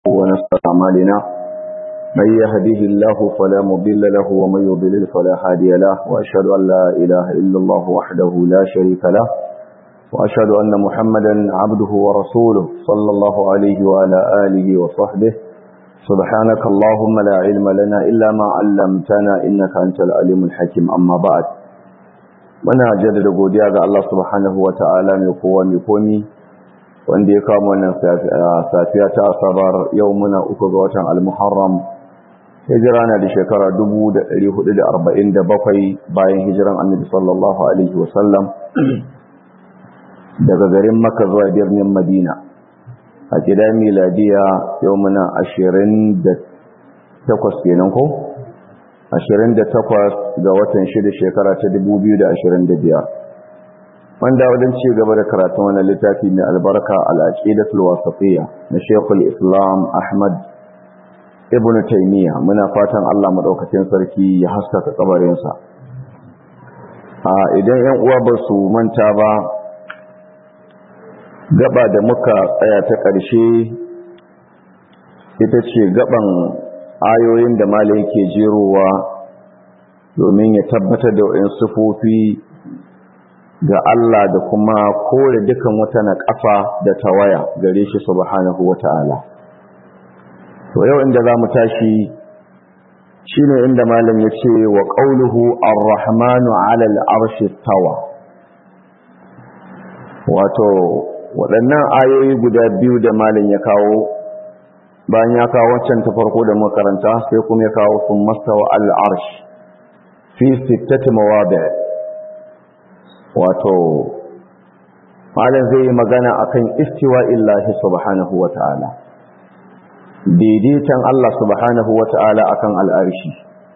ونستطيع أعمالنا من يهده الله فلا مضل له ومن يضلل فلا هادي له وأشهد أن لا إله إلا الله وحده لا شريك له وأشهد أن محمدا عبده ورسوله صلى الله عليه وعلى آله وصحبه سبحانك اللهم لا علم لنا إلا ما علمتنا إنك أنت العليم الحكيم أما بعد muna jaddada godiya ga Allah subhanahu wata'ala mai kowa mai komi wanda ya kama wannan safiya ta asabar yau muna uku ga watan al-muharram hijira na da shekara 1447 bayan hijiran annabi sallallahu alaihi wasallam daga garin makka zuwa birnin madina a gida miladiya yau muna 28 kenan ko 28 ga watan shida shekara ta 2025 wanda wajen ci gaba da karatun wani littafi mai albarka al'aqidatul wasatiyya na Sheikhul Islam Ahmad Ibn Taymiyyah muna fatan Allah madaukakin sarki ya haskaka kabarin sa a idan 'yan uwa ba su manta ba gaba da muka tsaya ta ƙarshe ita ce gaban ayoyin da malai yake jerowa domin ya tabbatar da wa'in sufofi ga Allah da kuma kore dukan wata na ƙafa da tawaya gare shi subhanahu wata'ala to yau inda za mu tashi shine inda malam ya ce wa ƙauluhu ar-rahmanu 'ala al-arshi tawa wato waɗannan ayoyi guda biyu da malam ya kawo bayan ya kawo wancan ta farko da makaranta sai kuma ya kawo sun mastawa al-arsh fi sittati mawadi' wato malam zai yi magana akan istiwa illahi subhanahu wata'ala daidaitan Allah subhanahu wata'ala akan al'arshi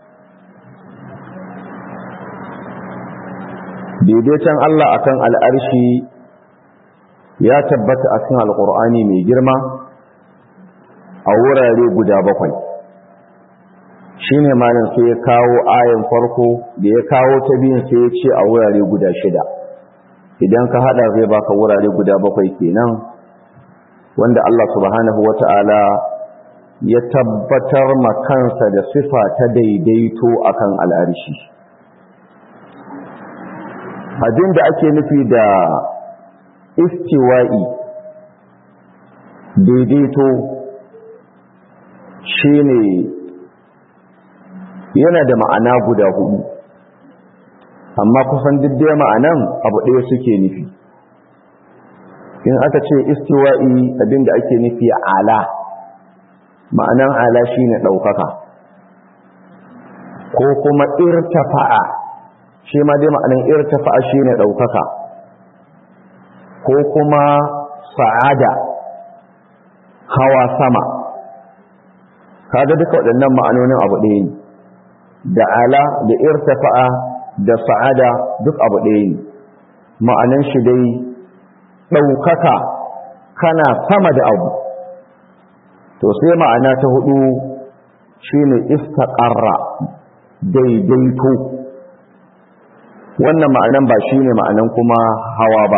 daidaitan Allah akan al'arshi ya tabbata a cikin alƙur'ani mai girma a wurare guda bakwai shine malam sai ya kawo ayan farko da ya kawo ta biyun sai ya ce a wurare guda shida idan ka hada zai baka wurare guda bakwai kenan wanda Allah subhanahu wata'ala ya tabbatar ma kansa da sifa ta daidaito akan al'arshi abin da ake nufi da istiwa'i daidaito shine yana da ma'ana guda hudu amma kusan diddai ma'anan abu ɗaya suke nufi in aka ce istiwa'i abinda ake nufi ala ma'anan ala shine ɗaukaka ko kuma irtafa'a shi ma dai ma'anan irtafa'a shine ɗaukaka ko kuma sa'ada hawa sama kaga duka waɗannan ma'anonin abu ɗaya ne da ala da irtafa'a da sa'ada duk abu ɗaya ne ma'anan shi dai ɗaukaka kana sama da abu to sai ma'ana ta hudu shine istaqarra daidaito wannan ma'anan ba shine ma'anan kuma hawa ba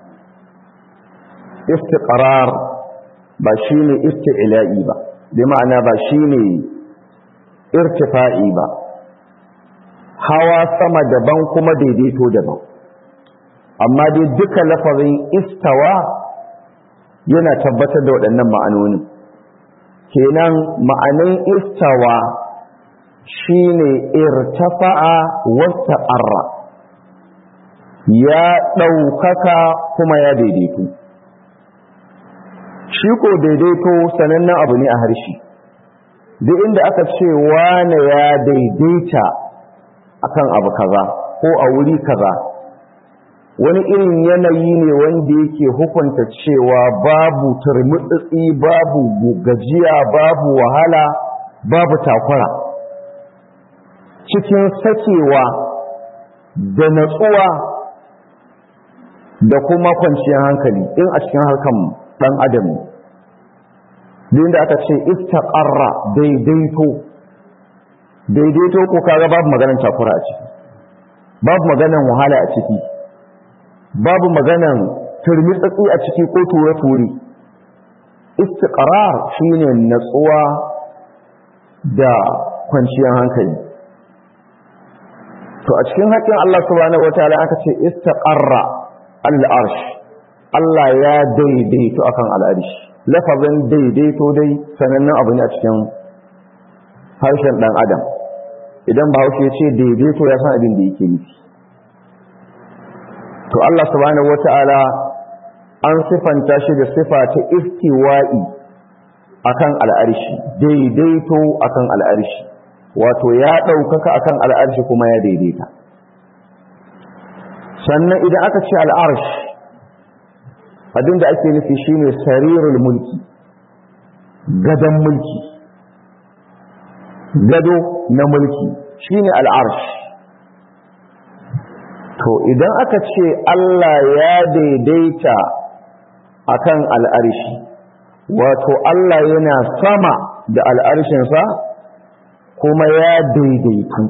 istiqrar ba shine isti'la'i ba bi ma'ana ba shine irtifa'i ba hawa sama daban kuma daidaito daban amma dai duka lafazin istawa yana tabbatar da waɗannan ma'anoni kenan ma'anin istawa shine irtafa'a wata arra ya ɗaukaka kuma ya daidaito shi ko daidaito sanannen abu ne a harshe duk inda aka ce wane ya daidaita akan abu kaza ko a wuri kaza wani irin yanayi ne wanda yake hukunta cewa babu turmutsitsi babu gajiya babu wahala babu takura cikin sakewa da natsuwa da kuma kwanciyar hankali in a cikin harkan dan adam da aka ce istaqarra daidaito daidaito ko kaga babu maganar takura a ciki babu maganar wahala a ciki babu maganar turmitsatsi a ciki ko ture-ture istiqrar shine natsuwa da kwanciyar hankali to a cikin haƙƙin Allah subhanahu wataala aka ce istaqarra al-arsh Allah ya daidaito akan al-arsh lafazin daidaito dai sanannen abu ne a cikin harshen dan adam idan bahaushe ya ce daidaito ya san abin da yake nufi to Allah subhanahu wataala an sifanta shi da sifa ta istiwa'i akan al'arshi daidaito akan al'arshi wato ya ɗaukaka akan al'arshi kuma ya daidaita sannan idan aka ce al'arsh abinda ake nufi shine sarirul mulki gadon mulki gado na mulki shine al'arsh to idan aka ce Allah ya daidaita akan al'arshi wato Allah yana sama da al'arshinsa kuma ya daidaitu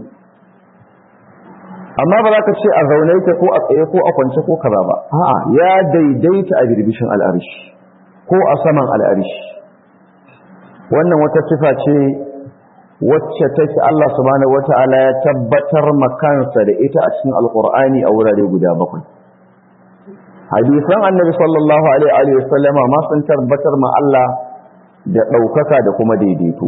amma ba za ka ce a zaune ta ko a tsaye ko a kwance ko kaza ba a'a ya daidaita a birbishin al'arshi ko a saman al'arshi wannan wata sifa ce wacce take Allah subhanahu wata'ala ya tabbatar makansa da ita a cikin alkur'ani a wurare guda bakwai hadisan annabi sallallahu alaihi wa sallama ma sun tabbatar ma Allah da ɗaukaka da kuma daidaito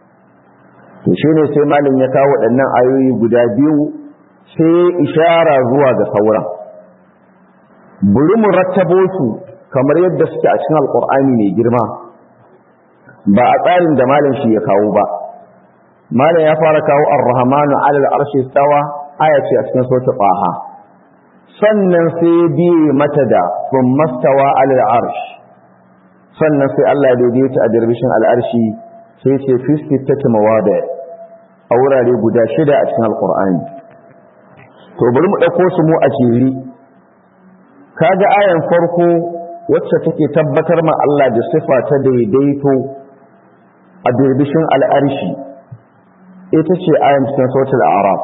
to shine sai malam ya kawo waɗannan ayoyi guda biyu sai ishara zuwa ga sauran buri mu rattabo su kamar yadda suke a cikin alkur'ani mai girma ba a tsarin da malam shi ya kawo ba malam ya fara kawo ar-rahmanu alal arshi stawa aya ce a cikin sura taha sannan sai biye mata da thumma stawa alal arsh sannan sai Allah ya daidaita a dirbishin al'arshi sai ce fi sittati mawadi a wurare guda shida a cikin alqur'ani to bari mu dauko su mu a jeri kaga ayan farko wacce take tabbatar ma Allah da sifa ta daidaito a dirbishin al'arshi ita ce ayan cikin sautul araf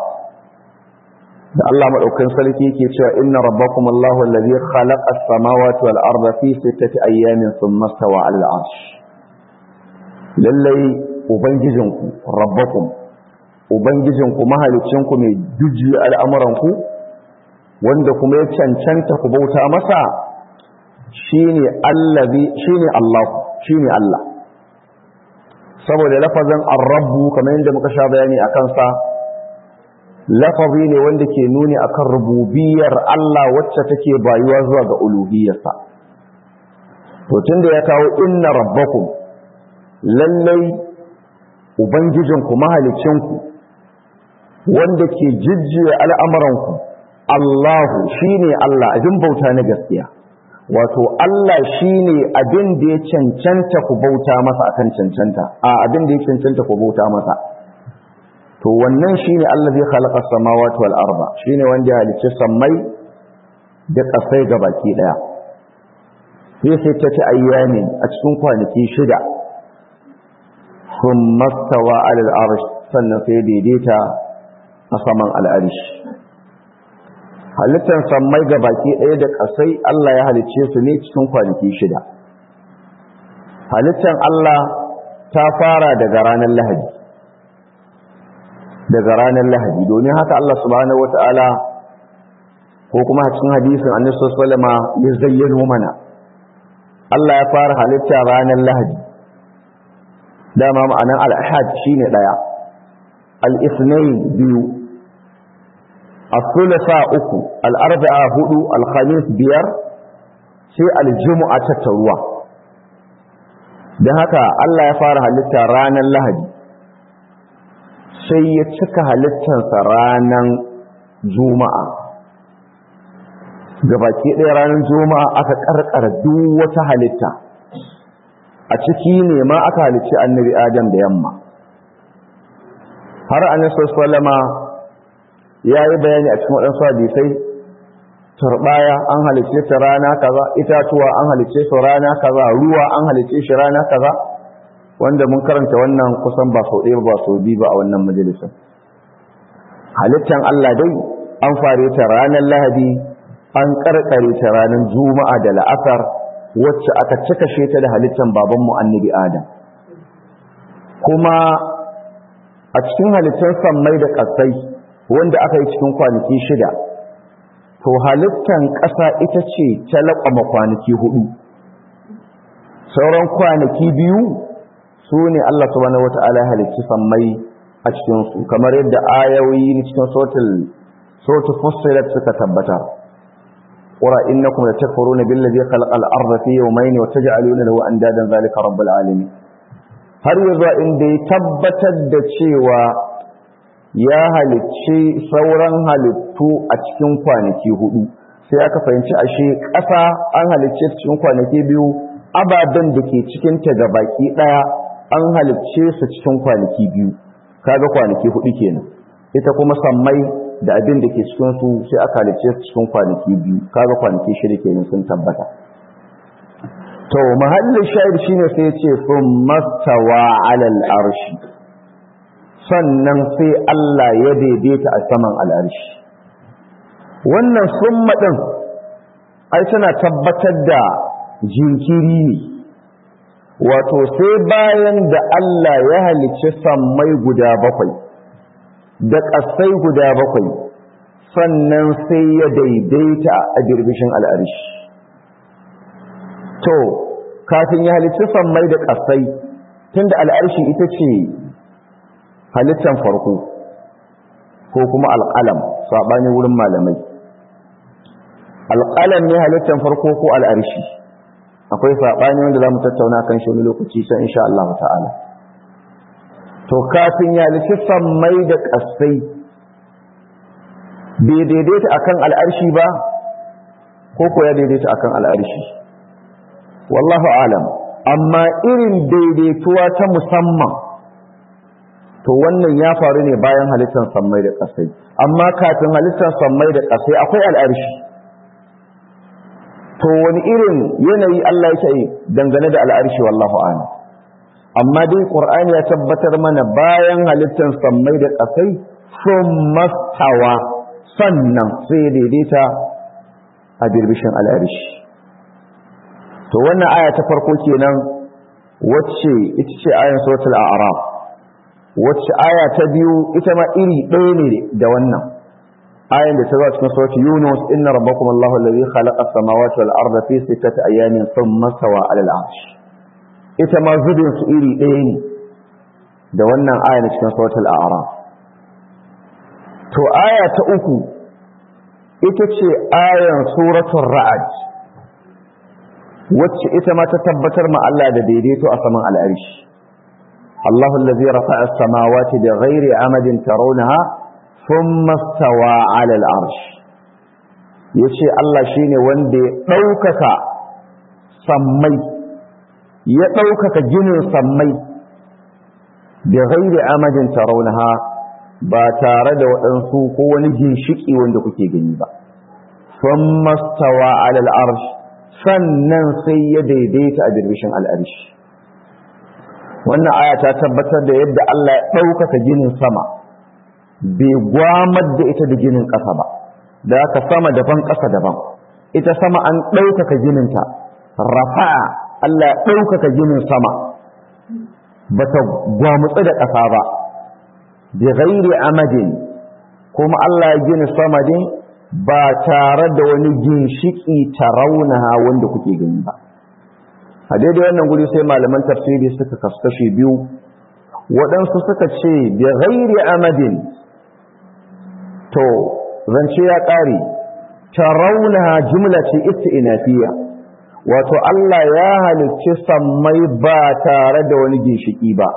da Allah madaukakin sarki yake cewa inna rabbakum Allahu allazi khalaqa as-samawati wal arda fi sittati ayyamin thumma stawa 'ala al-'arsh lallai ubangijinku rabbakum ubangijinku mahalicinku mai duji al'amuranku wanda kuma ya cancanta ku bauta masa shine allazi shine Allah shine Allah saboda lafazin ar-rabbu kamar yadda muka sha bayani akan sa lafazi ne wanda ke nuni akan rububiyar Allah wacce take bayuwa zuwa ga uluhiyarsa to tunda ya kawo inna rabbakum lallai ubangijinku mahalicinku wanda ke jijjiya al'amuranku Allahu shine Allah abin bauta na gaskiya wato Allah shine abin da ya cancanta ku bauta masa akan cancanta a abin da ya cancanta ku bauta masa to wannan shine Allah zai khalaqa samawati wal arda shine wanda ya halicci sammai da kasai baki daya sai sai ta ci ayyami a cikin kwanaki shida thumma stawa ala al arsh sannan sai daidaita a saman al arsh halittar sammai baki daya da kasai Allah ya halicce su ne cikin kwanaki shida halittar Allah ta fara daga ranar Lahadi daga ranar lahadi domin haka Allah subhanahu wata'ala ko kuma a cikin hadisin annabi sallallahu ya zayyano mana Allah ya fara halitta ranar lahadi dama ma'anar al-ahad shine daya al-ithnain biyu al-thulatha uku al-arba'a hudu al-khamis biyar sai al-jumu'a tattaruwa dan haka Allah ya fara halitta ranar lahadi sai ya cika halittarsa ranar juma'a gabaki ɗaya ranar juma'a aka ƙarƙara duk wata halitta a ciki ne ma aka halicci annabi adam da yamma har annabi sallama ya yi bayani a cikin waɗansu hadisai turbaya an halicce ta rana kaza itatuwa an halicce su rana kaza ruwa an halicce shi rana kaza wanda mun karanta wannan kusan ba sau ɗaya ba sau biyu ba a wannan majalisar halittan Allah dai an fare ta ranar lahadi an karkare ta ranar juma'a da la'asar wacce aka cika ta da halittar babanmu annabi adam kuma a cikin halittar sammai da ƙasai wanda aka yi cikin kwanaki shida to halittar ƙasa ita ce ta laƙwama kwanaki hudu sauran kwanaki biyu su ne Allah subhanahu wata'ala halicci sammai a cikinsu kamar yadda ayoyi cikin sautul fussilat suka tabbata qura innakum latakfuruna billazi khalaqal arda fi yawmayn wa taj'aluna lahu andadan zalika rabbul alamin har yanzu inda ya tabbatar da cewa ya halicci sauran halittu a cikin kwanaki hudu sai aka fahimci ashe ƙasa an halicce cikin kwanaki biyu ababen da ke cikinta ga baki ɗaya an halicce su cikin kwanaki biyu kaga kwanaki hudu kenan ita kuma sammai da abin da ke cikin su sai aka halicce su cikin kwanaki biyu kaga kwanaki shida kenan sun tabbata to mahallin shahid shine sai ya ce sun mastawa alal arshi sannan sai Allah ya daidaita a saman al'arshi wannan summa din ai tana tabbatar da jinkiri ne wato sai bayan da Allah ya halicci sammai guda bakwai da ƙasai guda bakwai sannan sai ya daidaita a birbishin al'arshi to kafin ya halicci sammai da ƙasai tunda al'arshi ita ce halittan farko ko kuma alƙalam saɓani wurin malamai alƙalam ne halittan farko ko al'arshi akwai saɓani wanda za mu tattauna kan shi wani lokaci can insha Allah ta'ala to kafin ya lissi sammai da ƙasai bai daidaita akan al'arshi ba ko ko ya daidaita akan al'arshi wallahu alam amma irin daidaituwa ta musamman to wannan ya faru ne bayan halittar sammai da ƙasai amma kafin halittar sammai da ƙasai akwai al'arshi to wani irin yanayi Allah ya yi dangane da al'arshi wallahu a'lam amma dai qur'ani ya tabbatar mana bayan halittar sammai da ƙasai sun mastawa sannan sai ya daidaita a birbishin al'arshi to wannan aya ta farko kenan wacce ita ce ayan suratul a'raf wacce aya ta biyu ita ma iri ɗaya ne da wannan ayan da ta zo cikin suratul yunus inna rabbakum allahu alladhi khalaqa as-samawati wal arda fi sittati ayamin thumma stawa 'ala al-'arsh ita ma zubin su iri ɗaya ne da wannan aya na cikin suratul a'raf to aya ta uku ita ce ayan suratul ra'd wacce ita ma ta tabbatar ma Allah da daidaito a saman al'arshi الله الذي رفع السماوات بغير عمد ترونها ثم استوى على العرش yace Allah shine wanda ya ɗaukaka sammai ya ɗaukaka ginin sammai da ghairi amadin tarawunaha ba tare da waɗansu ko wani ginshiki wanda kuke gani ba thumma stawa ala al-arsh sannan sai ya daidaita a birbishin al-arsh wannan aya ta tabbatar da yadda Allah ya ɗaukaka ginin sama bai gwamar da ita da ginin ƙasa ba da aka sama daban ƙasa daban ita sama an ɗaukaka gininta rafa'a Allah ya ɗaukaka ginin sama ba ta gwamutsu da ƙasa ba bi ghairi amadin kuma Allah ya gina sama din ba tare da wani ginshiki taraunaha wanda kuke gani ba a daidai wannan guri sai malaman tafsiri suka kaskashe biyu waɗansu suka ce bi ghairi amadin to zance ya ƙare tarawunaha jumla ce isti'nafiya wato Allah ya halicci sammai ba tare da wani ginshiki ba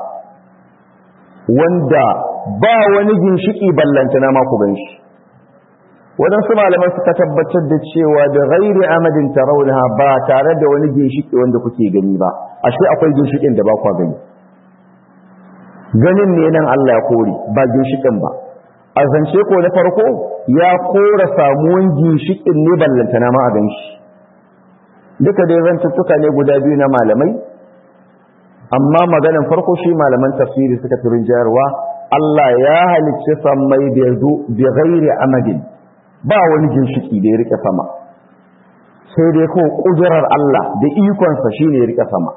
wanda ba wani ginshiki ballantana ma ku ganshi waɗansu malaman suka tabbatar da cewa da ghairi amadin tarawunaha ba tare da wani ginshiki wanda kuke gani ba ashe akwai ginshikin da ba kwa gani ganin ne nan Allah ya kore ba ginshikin ba a zance ko na farko ya kora samuwan ginshikin ne ballantana ma a ganshi duka dai zantuttuka ne guda biyu na malamai amma maganan farko shi malaman tafsiri suka turin jayarwa Allah ya halicci sammai da yazo bi ghairi amadin ba wani ginshiki da ya rike sama sai dai ko kudurar Allah da ikonsa shine ya rike sama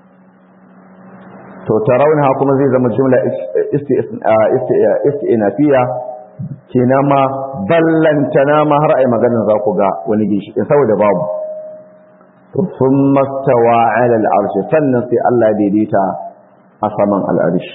to tarawunha kuma zai zama jumla isti'nafiya kenan ma ballantana ma har ai maganin za ku ga wani gishi saboda babu to thumma stawa 'ala al-arsh sannan sai Allah daidaita a saman al-arsh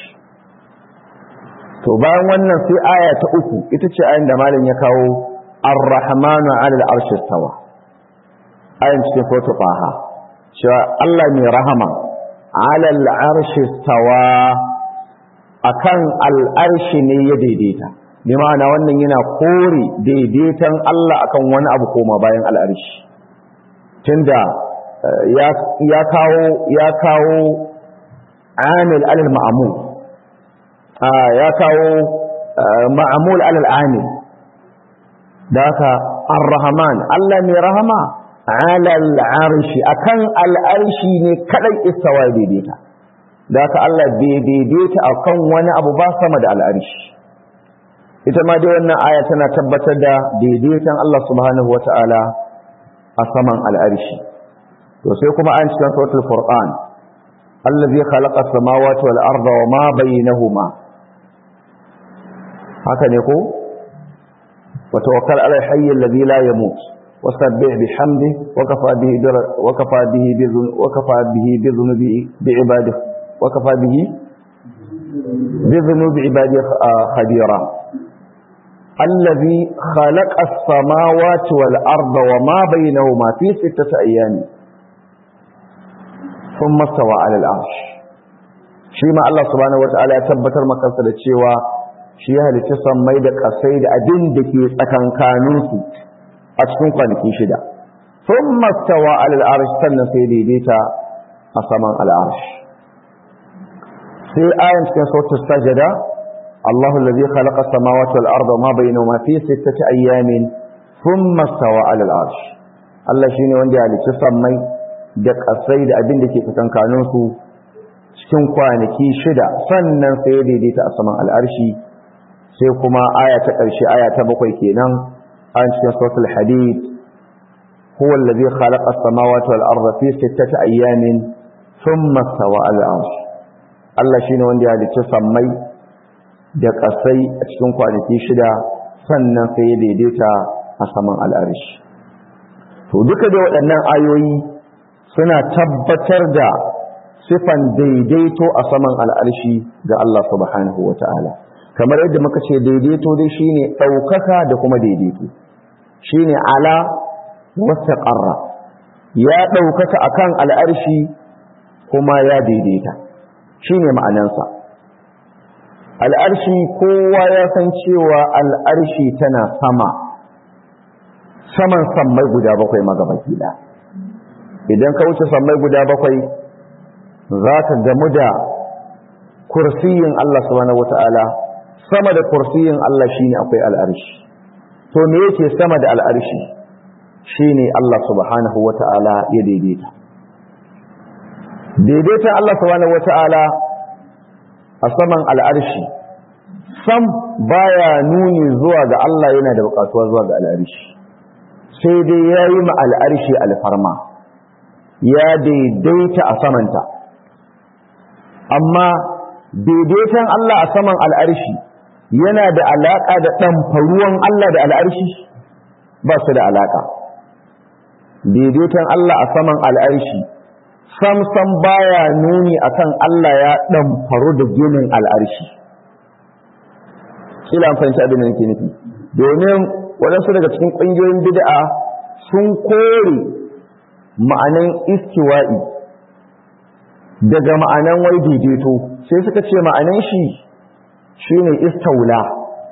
to bayan wannan sai aya ta uku ita ce ayin da malam ya kawo ar-rahmanu 'ala al-arsh stawa ayin cikin suratul faha cewa Allah mai rahama 'ala al-arsh stawa akan al-arsh ne ya daidaita bi ma'ana wannan yana kore daidaitan Allah akan wani abu koma bayan al-arsh tunda ya kawo ya kawo amil alal ma'amul ya kawo ma'amul alal amil da haka ar-rahman Allah mai rahama alal arshi akan al'arshi ne kadai istawa daidaita da haka Allah bai daidaita akan wani abu ba sama da al'arshi ita ma dai wannan aya tana tabbatar da daidaitan Allah subhanahu wata'ala a saman al'arshi to sai kuma an cikin suratul furqan allazi khalaqa samawati wal arda wa ma bainahuma haka ne ko wa tawakkal ala al-hayy alladhi la yamut wasabbih bihamdi wa kafa bihi wa kafa bihi bi wa kafa bihi bi dhunubi bi ibadihi wa kafa bihi bi dhunubi ibadihi khabira الذي خلق السماوات والأرض وما بينهما في ستة أيام ثم استوى على العرش shi ma Allah subhanahu wataala ya tabbatar makansa da cewa shi ya halicci sammai da kasai da abin da ke tsakankanin su a cikin kwanaki shida thumma stawa ala al-arsh sannan sai daidaita a saman al-arsh sai ayan cikin suratul sajada الله الذي خلق السماوات والأرض وما بينهما في ستة أيام ثم استوى على العرش الله شيني وندي على تسمي da kasai da abin da ke tsakankanin su cikin kwanaki shida sannan sai ya daidaita a saman al'arshi sai kuma aya ta ƙarshe aya ta bakwai kenan an cikin suratul hadid huwa allazi khalaqa as-samawati wal arda fi sittati ayyamin thumma stawa ala al-arsh Allah shine wanda ya halicci sammai da ƙasai a cikin kwanaki shida sannan sai ya daidaita a saman al'arishi. To duka da waɗannan ayoyi suna tabbatar da sifan daidaito a saman al'arshi ga Allah subhanahu wa ta'ala. Kamar yadda muka ce daidaito dai shi ne ɗaukaka da kuma daidaito. Shi ne ala wata ƙarra. Ya ɗaukaka a kan al'arshi kuma ya daidaita. Shi ne ma'anansa. al'arshi kowa ya san cewa al'arshi tana sama saman sammai guda bakwai magabaki da idan ka wuce sammai guda bakwai za ka gamu da kursiyin Allah subhanahu wata'ala sama da kursiyin Allah shine akwai al'arshi to me yake sama da al'arshi shine Allah subhanahu wata'ala ya daidaita daidaitan Allah subhanahu wata'ala a saman al'arshi sam baya nuni zuwa ga Allah yana da bukatuwa zuwa ga al'arshi sai dai ya yi ma al'arshi alfarma ya daidaita a samanta amma daidaitan Allah a saman al'arshi yana da alaƙa da ɗamfaruwan Allah da al'arshi ba su da alaƙa daidaitan Allah a saman al'arshi sam-sam baya nuni akan Allah ya ɗamfaru da ginin al'arshi. Kila an fahimci abin da nake nufi. Domin waɗansu daga cikin ƙungiyoyin bid'a sun kore ma'anan istiwa'i daga ma'anan wai daidaito sai suka ce ma'anan shi shine istaula.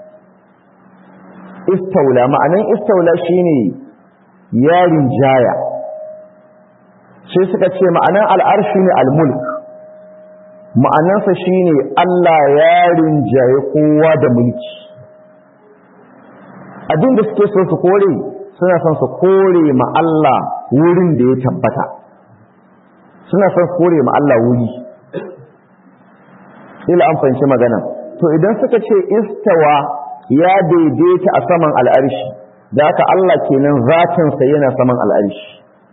Istaula ma'anan istaula shine yarin jaya. sai suka ce ma'anan al'arshi ne al-mulk ma'anansa shi ne Allah ya rinjaye kowa da mulki abin da suke so su kore suna son su kore ma Allah wurin da ya tabbata suna son su kore ma Allah wuri ila an fahimci magana to idan suka ce istawa ya daidaita a saman al'arshi da haka Allah kenan zatinsa yana saman al'arshi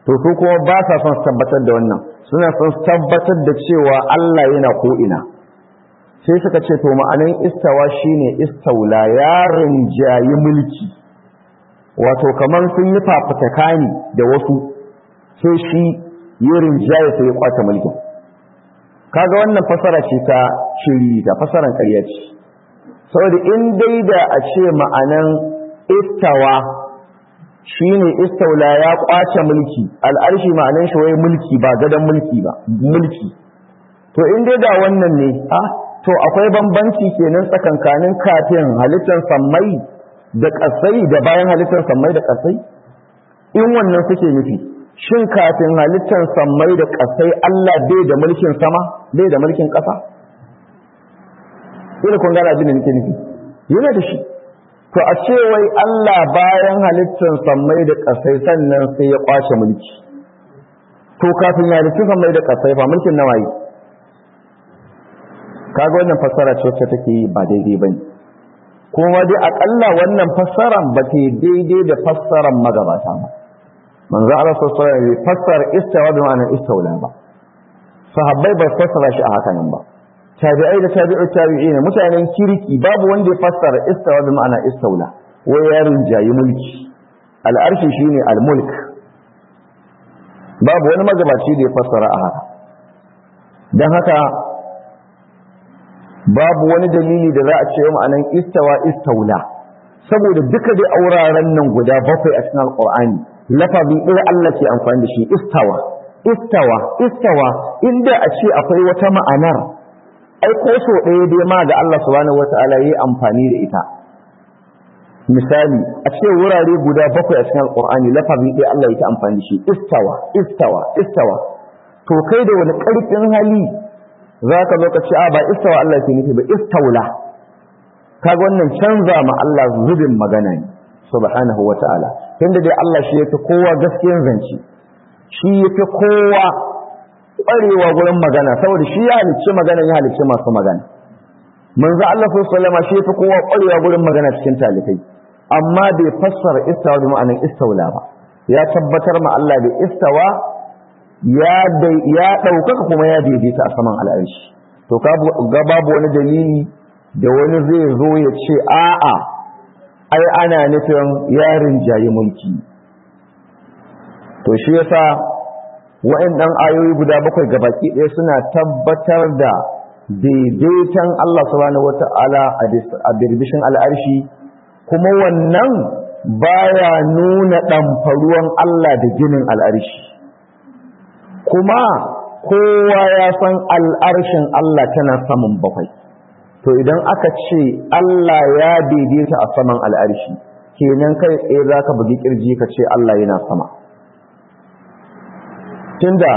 to su kuma ba sa son tabbatar da wannan suna son tabbatar da cewa Allah yana ko ina sai suka ce to ma'anin istawa shine istaula yarin jayi mulki wato kaman sun yi fafataka ne da wasu sai shi yarin jayi sai ya kwace mulkin kaga wannan fasara ce ta shiri ta fasaran ƙarya ce saboda in dai da a ce ma'anan istawa shine istaula ya kwace mulki al'arshi ma'anan shi wai mulki ba gadon mulki ba mulki to in dai da wannan ne a to akwai bambanci kenan tsakankanin kafin halittar sammai da ƙasai da bayan halittar sammai da ƙasai in wannan suke nufi shin kafin halittar sammai da ƙasai Allah bai da mulkin sama bai da mulkin ƙasa ina kun gana abin da nake nufi yana da shi to a ce wai Allah bayan halittar sammai da ƙasai sannan sai ya kwace mulki to kafin ya halittu sammai da ƙasai ba mulkin nawa yi kaga wannan fassara ce wacce take yi ba daidai bane kuma dai akalla wannan fassaran ba ta daidai da fassaran magabata ba manzo Allah sallallahu alaihi wasallam fassara istawa da ma'anar istawla ba sahabbai ba fassara shi a haka nan ba tabi'ai da tabi'ut tabi'ina mutanen kirki babu wanda ya fassara istawa da ma'anar istawla wai yarin jayi mulki al'arshi shine al-mulk babu wani magabaci da ya fassara a haka dan haka babu wani dalili da za a ce ma'anan istawa istaula saboda duka dai auraren nan guda bakwai a cikin alqur'ani lafazi ɗaya Allah ke amfani da shi istawa istawa istawa inda a ce akwai wata ma'anar ai ko so ɗaya dai ma ga Allah subhanahu wata'ala yayi amfani da ita misali a ce wurare guda bakwai a cikin alqur'ani lafazi ɗaya Allah ya ta amfani da shi istawa istawa istawa to kai da wani ƙarfin hali za ka zo ka ce a ba istawa Allah ke nufi ba istaula kaga wannan canza ma Allah zubin magana ne subhanahu wa ta'ala tunda dai Allah shi yafi kowa gaskiyar zance shi yafi kowa ƙwarewa gurin magana saboda shi ya halicci magana ya halicci masu magana manzo Allah sallallahu alaihi shi yafi kowa ƙwarewa gurin magana cikin talikai amma bai fassara istawa da ma'anar istaula ba ya tabbatar ma Allah da istawa ya ya ɗaukaka kuma ya daidaita a saman al'arshi to ga babu wani dalili da wani zai zo ya ce a'a ai ana nufin yarin jayi mulki to shi yasa wa'annan ayoyi guda bakwai gabaki ɗaya suna tabbatar da daidaitan Allah subhanahu wata'ala a birbishin al'arshi kuma wannan baya nuna ɗamfaruwan Allah da ginin al'arshi kuma kowa ya san al'arshin Allah tana saman bakwai to idan aka ce Allah ya daidaita a saman al'arshi kenan kai tsaye za ka bugi kirji ka ce Allah yana sama tunda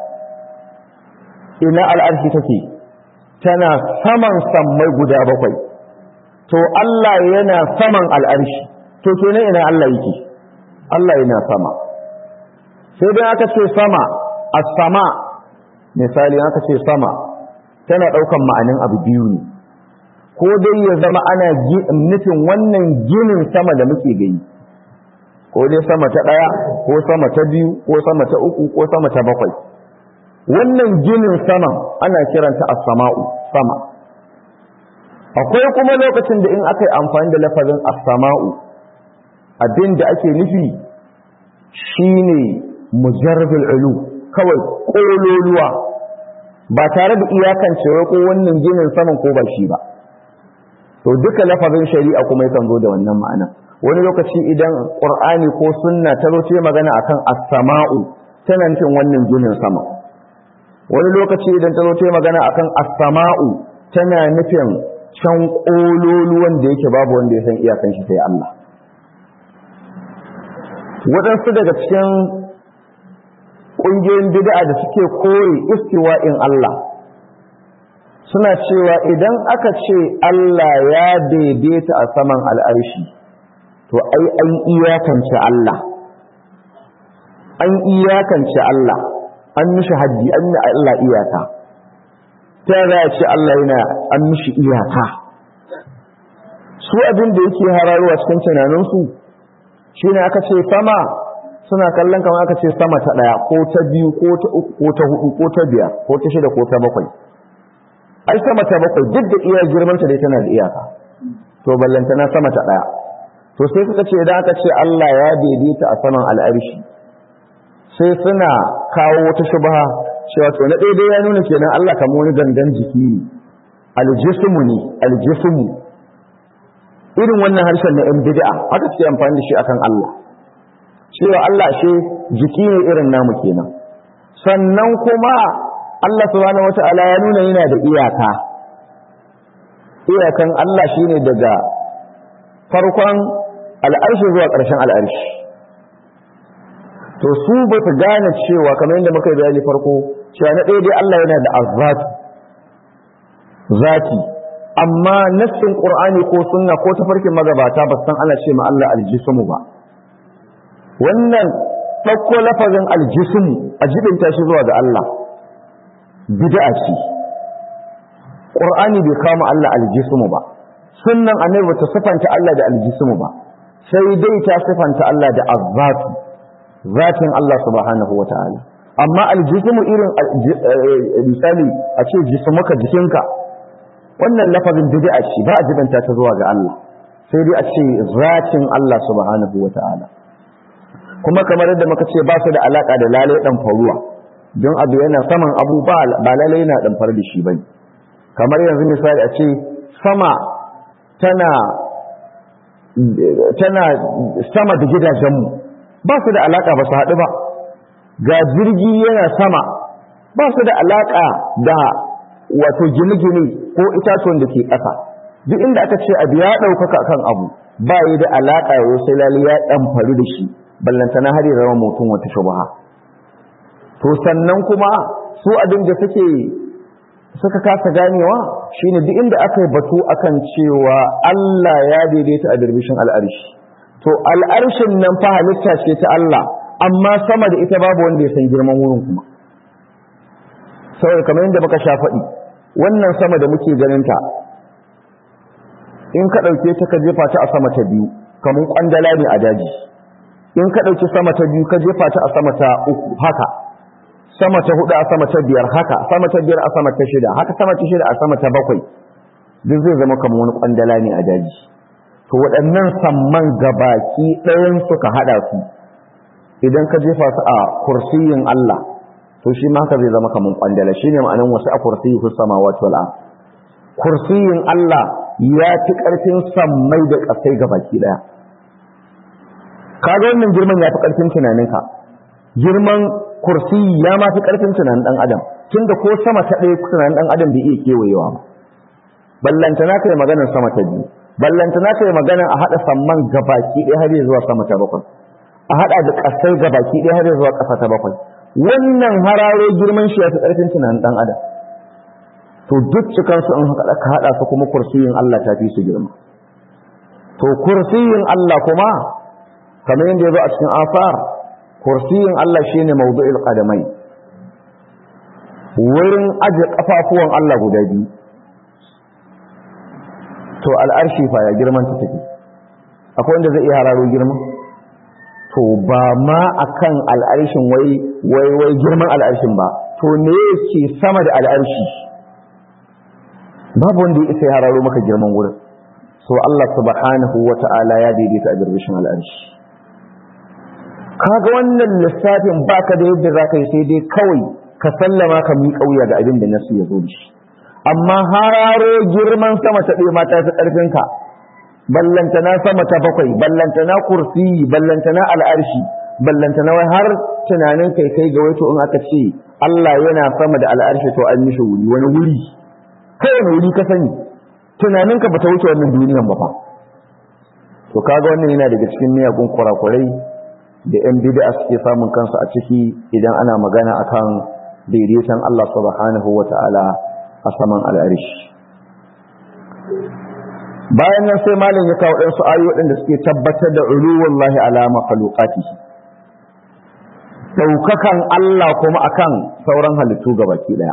ina al'arshi take tana saman sammai guda bakwai to Allah yana saman al'arshi to kenan ina Allah yake Allah yana sama sai dai aka ce sama as-sama misali aka ce sama tana daukan ma'anin abu biyu ne ko dai ya zama ana nufin wannan ginin sama da muke gani ko dai sama ta daya ko sama ta biyu ko sama ta uku ko sama ta bakwai wannan ginin sama ana kiranta as-sama'u sama akwai kuma lokacin da in aka yi amfani da lafazin as-sama'u abin da ake nufi shine mujarrabul ulu kawai kololuwa ba tare da iyakancewa ko wannan ginin saman ko ba shi ba to duka lafazin shari'a kuma yakan zo da wannan ma'ana wani lokaci idan qur'ani ko sunna ta zo ce magana akan as-sama'u tana nufin wannan ginin sama wani lokaci idan ta zo ce magana akan as-sama'u tana nufin can kololuwan da yake babu wanda ya san iyakan shi sai Allah waɗansu daga cikin ƙungiyoyin bid'a da suke kore istiwa'in Allah suna cewa idan aka ce Allah ya daidaita a saman al'arshi to ai an iyakance Allah an iyakance Allah an mishi haddi an yi Allah iyaka ta za a ce Allah yana an mishi iyaka su abin da yake hararuwa cikin tunaninsu shi ne aka ce sama suna kallon kamar aka ce sama ta ɗaya ko ta biyu ko ta uku ko ta hudu ko ta biyar ko ta shida ko ta bakwai ai sama ta bakwai duk da iya girmanta dai tana da iyaka to ballantana sama ta ɗaya to sai suka ce idan aka ce Allah ya daidaita a saman al'arshi sai suna kawo wata shubha cewa to na daidai ya nuna kenan Allah kamar wani gangan jiki ne aljismu ne aljismu irin wannan harshen na 'yan bid'a aka ce amfani da shi akan Allah cewa Allah shi jiki ne irin namu kenan sannan kuma Allah subhanahu wata'ala ya nuna yana da iyaka iyakan Allah shine daga farkon al'arshi zuwa ƙarshen al'arshi to su ba su gane cewa kamar yadda muka yi bayani farko cewa na ɗaya dai Allah yana da azzatu zati amma nassin qur'ani ko sunna ko tafarkin magabata ba san ana ce ma Allah aljismu ba wannan ɗauko lafazin aljismu a jibinta shi zuwa ga Allah bid'a ce qur'ani bai kama Allah aljismu ba sunnan annabi bata sifanta Allah da aljismu ba sai dai ta sifanta Allah da azzatu zatin Allah subhanahu wataala amma aljismu irin misali a ce jismuka jikinka wannan lafazin bid'a ce ba a jibanta ta zuwa ga Allah sai dai a ce zatin Allah subhanahu wataala kuma kamar yadda muka ce ba su da alaka da lalai dan faruwa don abu yana saman abu ba lalai yana dan far da shi bane kamar yanzu misali a ce sama tana tana sama da gidajenmu ba su da alaka ba su haɗu ba ga jirgi yana sama ba su da alaka da wato gine-gine ko itatuwan da ke ƙasa duk inda aka ce abu ya ɗaukaka kan abu ba yi da alaka ya sai lalle ya ɗan faru da shi ballantana har ya zama mutum wata shubaha to sannan kuma su abin da suke suka kasa ganewa shine duk inda aka yi batu akan cewa Allah ya daidaita a dirbishin al'arshi to al'arshin nan fa halitta ce ta Allah amma sama da ita babu wanda ya san girman wurin kuma saboda kamar yadda muka sha faɗi wannan sama da muke ganin ta in ka ɗauke ta ka jefa ta a sama ta biyu kamar kwandala ne a daji in ka ɗauki sama ta biyu ka jefa ta a sama ta uku haka sama ta hudu a sama ta biyar haka sama ta biyar a sama ta shida haka sama ta shida a sama ta bakwai duk zai zama kamar wani kwandala ne a daji to waɗannan samman gabaki ɗayan suka haɗa su idan ka jefa su a kursiyin Allah to shi ma haka zai zama kamar kwandala shine ma'anar wasu a kursiyi fi samawati wal ard kursiyin Allah ya fi ƙarfin sammai da ƙasai gabaki ɗaya kaga wannan girman ya fi ƙarfin tunaninka girman kursi ya ma fi ƙarfin tunanin ɗan adam tunda ko sama ta ɗaya tunanin ɗan adam bai iya kewayewa ba ballantana kai maganar sama ta biyu ballantana kai maganar a haɗa samman gabaki ɗaya har zuwa sama ta bakwai a haɗa da ƙasai gabaki ɗaya har zuwa ƙasa ta bakwai wannan hararo girman shi ya fi ƙarfin tunanin ɗan adam to duk cikansu in haka ka haɗa su kuma kursiyin Allah ta fi su girma to kursiyin Allah kuma kamar yadda ya zo a cikin asar kursiyin Allah shine mawdu'il qadamai wurin aje kafafuwan Allah guda biyu to al'arshi fa ya girman ta take akwai wanda zai iya hararo girma to ba ma akan al'arshin wai wai wai girman al'arshin ba to ne yake sama da al'arshi babu wanda ya isa ya hararo maka girman wurin so Allah subhanahu wata'ala ya daidaita a girbishin al'arshi kaga wannan lissafin baka da yadda zaka yi sai dai kawai ka sallama ka mi kauya ga abin da nasu ya zo da shi amma hararo girman sama ta ɗaya mata ta ƙarfin ka ballantana sama ta bakwai ballantana kursi ballantana al'arshi ballantana wai har tunanin kai kai ga wato in aka ce Allah yana sama da al'arshi to an mishi wuri wani wuri kai wani wuri ka sani tunaninka bata wuce wannan duniyan ba fa to kaga wannan yana daga cikin miyagun kurakurai da 'yan bid'a suke samun kansu a ciki idan ana magana akan daidaiton Allah subhanahu wata'ala a saman al'arish bayan nan sai malam ya kawo ɗansu ayoyi da suke tabbatar da uluwun lahi ala makhluqati daukakan Allah kuma akan sauran halittu gabaki daya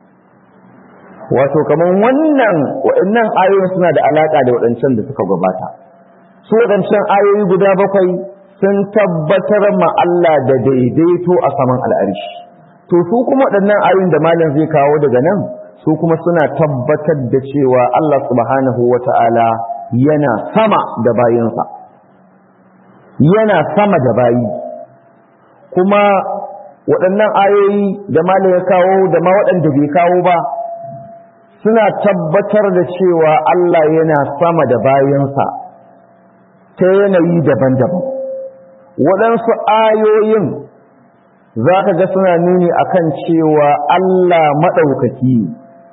wato kaman wannan waɗannan ayoyin suna da alaka da waɗancan da suka gabata su waɗancan ayoyi guda bakwai sun tabbatar ma Allah da daidaito a saman al'arshi to su kuma waɗannan ayoyin da malam zai kawo daga nan su kuma suna tabbatar da cewa Allah subhanahu wata'ala yana sama da bayinsa yana sama da bayi kuma waɗannan ayoyi da malam ya kawo da ma waɗanda bai kawo ba suna tabbatar da cewa Allah yana sama da bayansa ta yanayi daban-daban waɗansu ayoyin za ka ga suna nuni akan cewa Allah maɗaukaki ne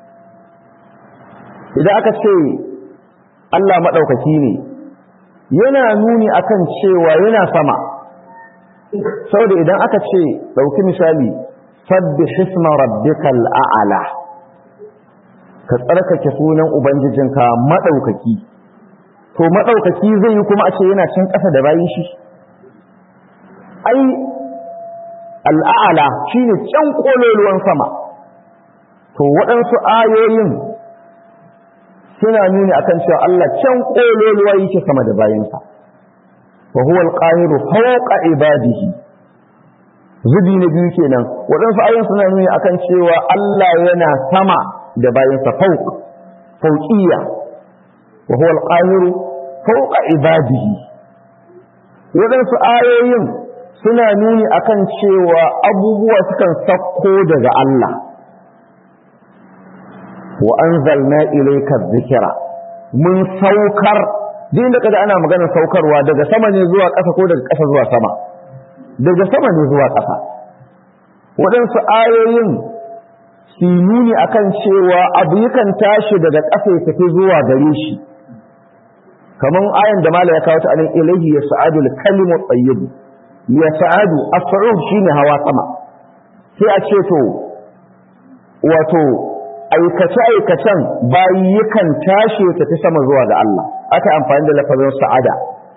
idan aka ce Allah maɗaukaki ne yana nuni akan cewa yana sama saboda idan aka ce ɗauki misali sabbi hisma rabbikal a'ala ka tsarkake sunan ubangijinka maɗaukaki to maɗaukaki zai yi kuma a ce yana cin ƙasa da bayan shi ai al'a'ala shi ne can ƙololuwan sama to waɗansu ayoyin suna nuni akan cewa Allah can ƙololuwa yake sama da bayansa wa huwa al-qahiru fawqa ibadihi zubi na biyu kenan waɗansu ayoyin suna nuni akan cewa Allah yana sama da bayansa fawq fawqiyya wa huwa al-qahiru fawqa ibadihi waɗansu ayoyin suna nuni akan cewa abubuwa sukan sakko daga Allah wa anzalna ilayka dhikra mun saukar din da kada ana maganar saukarwa daga sama ne zuwa ƙasa ko daga ƙasa zuwa sama daga sama ne zuwa ƙasa waɗansu ayoyin su nuni akan cewa abu yakan tashi daga ƙasa ya tafi zuwa gare shi kaman ayan da mala ya kawo ta anan ilahi ya sa'adu al-kalimu tayyib ya sa'adu as-sa'ud shine hawa sama sai a ce to wato aikace aikacen bayi yakan tashi ya tafi sama zuwa ga Allah aka amfani da lafazin sa'ada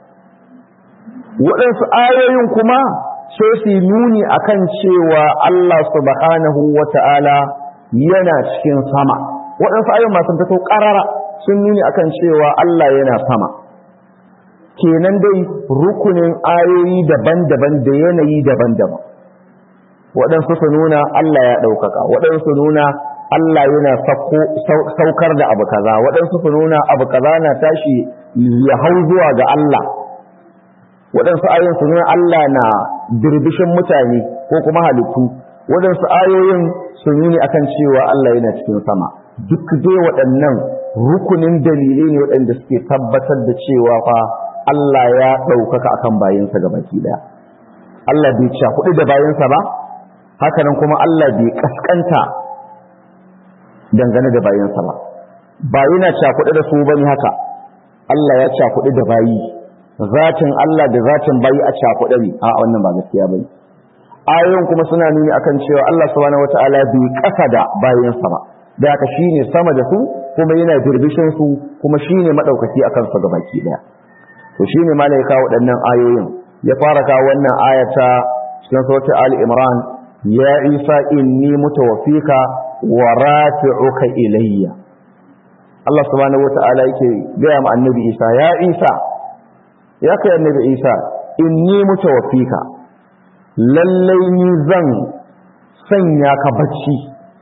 waɗansu ayoyin kuma sai su nuni akan cewa Allah subhanahu wata'ala yana cikin sama waɗansu ayoyin masu fito ƙarara sun nuni akan cewa Allah yana sama kenan dai rukunin ayoyi daban-daban da yanayi daban-daban waɗansu su nuna Allah ya ɗaukaka waɗansu nuna Allah yana saukar da abu kaza waɗansu su nuna abu kaza na tashi ya hau zuwa ga Allah waɗansu ayoyin su nuna Allah na dirbishin mutane ko kuma halittu waɗansu ayoyin su nuni akan cewa Allah yana cikin sama duk dai waɗannan rukunin dalilai ne waɗanda suke tabbatar da cewa fa Allah ya ɗaukaka akan bayinsa gabaki ɗaya Allah bai cakuɗi da bayinsa ba hakanan kuma Allah bai kaskanta dangane da bayinsa ba ba yana cakuɗi da su bane haka Allah ya cakuɗi da bayi zatin Allah da zatin bayi a cakuɗe ne a wannan ba gaskiya bane ayoyin kuma suna nuni akan cewa Allah subhanahu wataala bai kasa da bayinsa ba da haka shine sama da su kuma yana birbishin su kuma shine madaukaki akan su gabaki daya to shine malai kawo waɗannan ayoyin ya fara kawo wannan ayata cikin suratul ali imran ya isa inni mutawaffika wa rafi'uka ilayya Allah subhanahu wata'ala yake gaya ma annabi Isa ya Isa ya kai annabi Isa inni mutawaffika lallai ni zan sanya ka bacci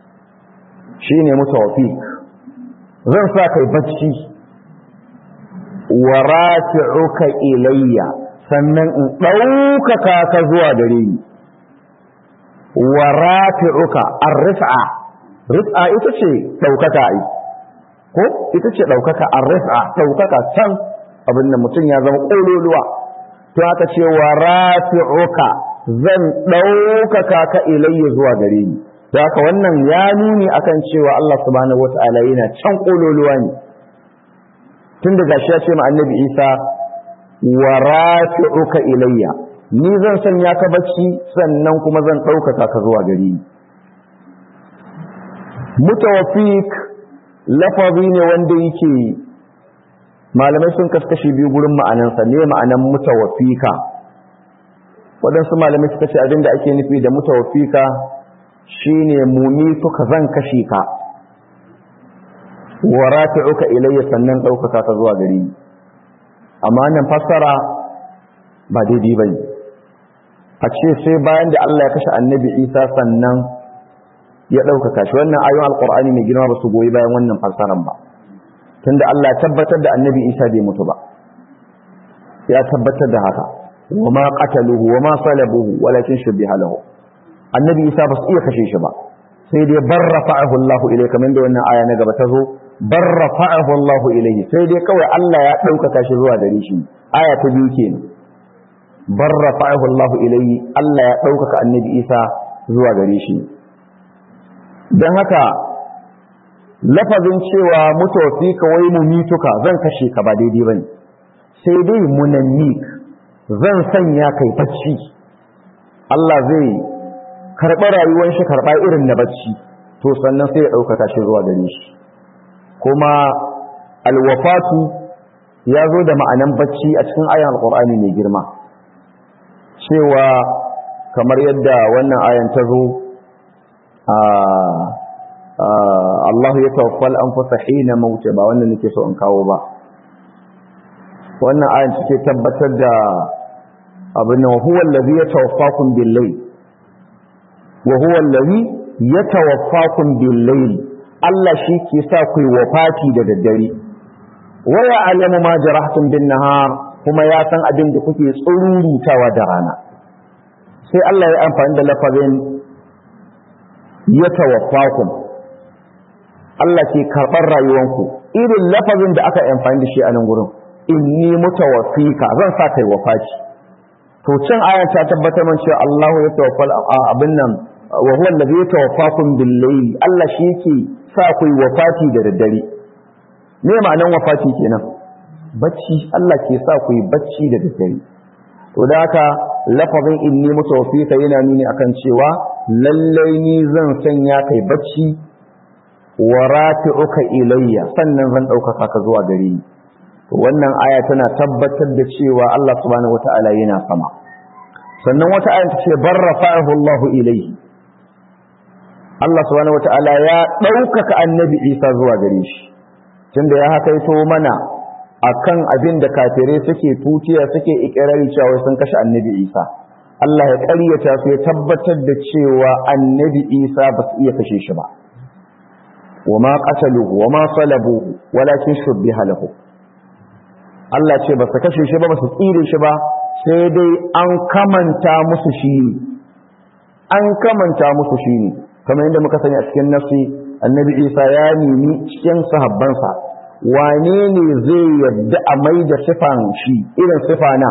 shine mutawaffik zan sa kai bacci wa rafi'uka ilayya sannan in ɗaukaka ka zuwa gare ni wa rafi'uka ar-rif'a rif'a ita ce ɗaukaka ai ko ita ce ɗaukaka ar-rif'a ɗaukaka can abin da mutum ya zama ƙololuwa to aka ce wa rafi'uka zan ɗaukaka ka ilayya zuwa gare ni to haka wannan ya nuni akan cewa Allah subhanahu wata'ala yana can ƙololuwa ne tun da gashi ya ce ma annabi Isa wa rafi'uka ilayya ni zan sanya ka bacci sannan kuma zan ɗaukaka ka zuwa gare ni mutawafik lafazi ne wanda yake malamai sun kaskashi biyu gurin ma'anansa ne ma'anan mutawafika waɗansu malamai suka ce abinda ake nufi da mutawafika shine mumi suka zan kashe ka wa rafi'uka ilayya sannan ɗaukaka ka zuwa gare ni amma nan fassara ba daidai ba ne a ce sai bayan da Allah ya kashe annabi isa sannan ya ɗaukaka shi wannan ayon alƙur'ani mai girma ba su goyi bayan wannan fassarar ba tunda Allah ya tabbatar da annabi isa bai mutu ba ya tabbatar da haka wa ma qataluhu wa ma salabuhu walakin shubbiha lahu annabi isa ba su iya kashe shi ba sai dai barrafa'ahu Allah ilayhi kamar da wannan aya na gaba ta zo barrafa'ahu Allah ilayhi sai dai kawai Allah ya ɗaukaka shi zuwa gare shi aya ta biyu kenan barrafa'ahu Allah ilayhi Allah ya ɗaukaka annabi isa zuwa gare shi don haka lafazin cewa mutawafi kawai mu mituka zan kashe ka ba daidai bane sai dai munannik zan sanya kai bacci Allah zai karɓa rayuwar shi karɓa irin na bacci to sannan sai ya ɗaukaka shi zuwa gare shi kuma alwafatu ya zo da ma'anan bacci a cikin ayan alƙur'ani mai girma cewa kamar yadda wannan ayan ta zo Allah ya tawaffal anfusa hina mauta ba wannan nake so in kawo ba wannan ayan take tabbatar da abin nan huwa allazi yatawaffakum bil layl wa huwa allazi yatawaffakum bil layl Allah shi ke sa ku yi wafati da daddare wa ya'lamu ma jarahtum bin nahar kuma ya san abin da kuke tsururutawa da rana sai Allah ya amfani da lafazin yatawaffakum Allah ke karɓar rayuwanku irin lafazin da aka amfani da shi a nan gurin inni mutawaffika zan sa kai wafati to can aya ta tabbatar man cewa Allah ya tawaffal abin nan wa huwa allazi yatawaffakum bil layl Allah shi yake sa ku wafati da daddare me ma'anan wafati kenan bacci Allah ke sa ku yi bacci da daddare to da haka lafazin inni mutawaffika yana nuni akan cewa lallai ni zan sanya kai bacci wa rafi'uka ilayya sannan zan ɗaukaka ka zuwa gare ni wannan aya tana tabbatar da cewa Allah subhanahu wata'ala yana sama sannan wata aya ta ce barrafa'ahu Allah ilayhi Allah subhanahu wata'ala ya ɗaukaka annabi Isa zuwa gare shi tunda ya hakaito mana akan abin da kafirai suke tutiya suke ikirari cewa sun kashe annabi Isa Allah ya ƙaryata su ya tabbatar da cewa annabi Isa ba su iya kashe shi ba وما قتلوه وما صلبوه ولكن شبه له Allah ce ba su kashe shi ba ba su tsire shi ba sai dai an kamanta musu shi ne an kamanta musu shi ne kamar yadda muka sani a cikin nafsi annabi isa ya nemi cikin sahabbansa wane ne zai yadda a mai da sifan shi irin sifa na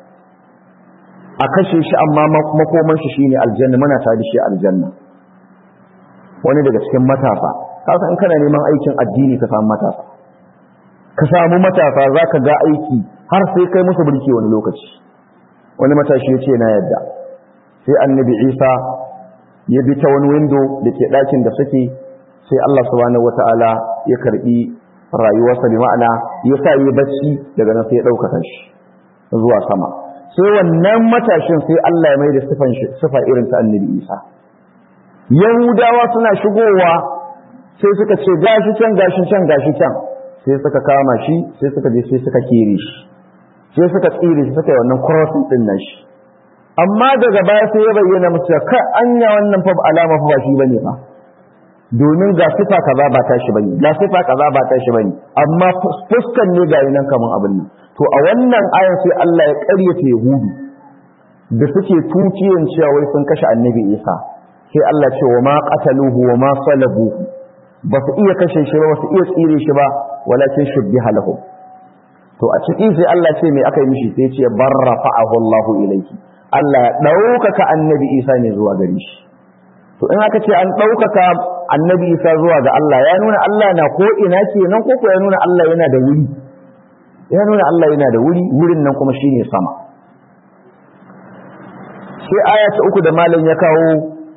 a kashe shi amma makoman shi shine aljanna muna ta da shi aljanna wani daga cikin matasa kasa in kana neman aikin addini ka samu matasa ka samu matasa za ka ga aiki har sai kai musu birki wani lokaci wani matashi ya ce na yadda sai annabi isa ya bi ta wani windo da ke ɗakin da suke sai allah subhanahu wata'ala ya karɓi rayuwarsa bi ma'ana ya sa yi bacci daga nan sai ya ɗaukaka shi zuwa sama sai wannan matashin sai allah ya mai da sifa irin ta annabi isa yahudawa suna shigowa sai suka ce gashi can gashi can gashi can sai suka kama shi sai suka je sai suka kere shi sai suka tsire shi suka yi wannan crossing din nan shi amma daga baya sai ya bayyana musu ka anya wannan fa alama fa ba shi bane fa domin ga sifa kaza ba ta shi bane ga sifa kaza ba ta shi bane amma fuskan ne ga nan kaman abin nan to a wannan ayan sai Allah ya ƙaryata yahudu da suke tuciyan cewa wai sun kashe annabi Isa sai Allah ce wa ma qataluhu wa ma salabuhu ba su iya kashe shi ba ba su iya tsire shi ba walakin shubbiha lahum to a ciki sai Allah ce me aka yi mishi sai ce barrafa'ahu Allahu ilayhi Allah ya ɗaukaka annabi Isa ne zuwa gare shi to in aka ce an ɗaukaka annabi Isa zuwa ga Allah ya nuna Allah na ko ina kenan ko ko ya nuna Allah yana da wuri ya nuna Allah yana da wuri wurin nan kuma shine sama sai aya ta uku da malam ya kawo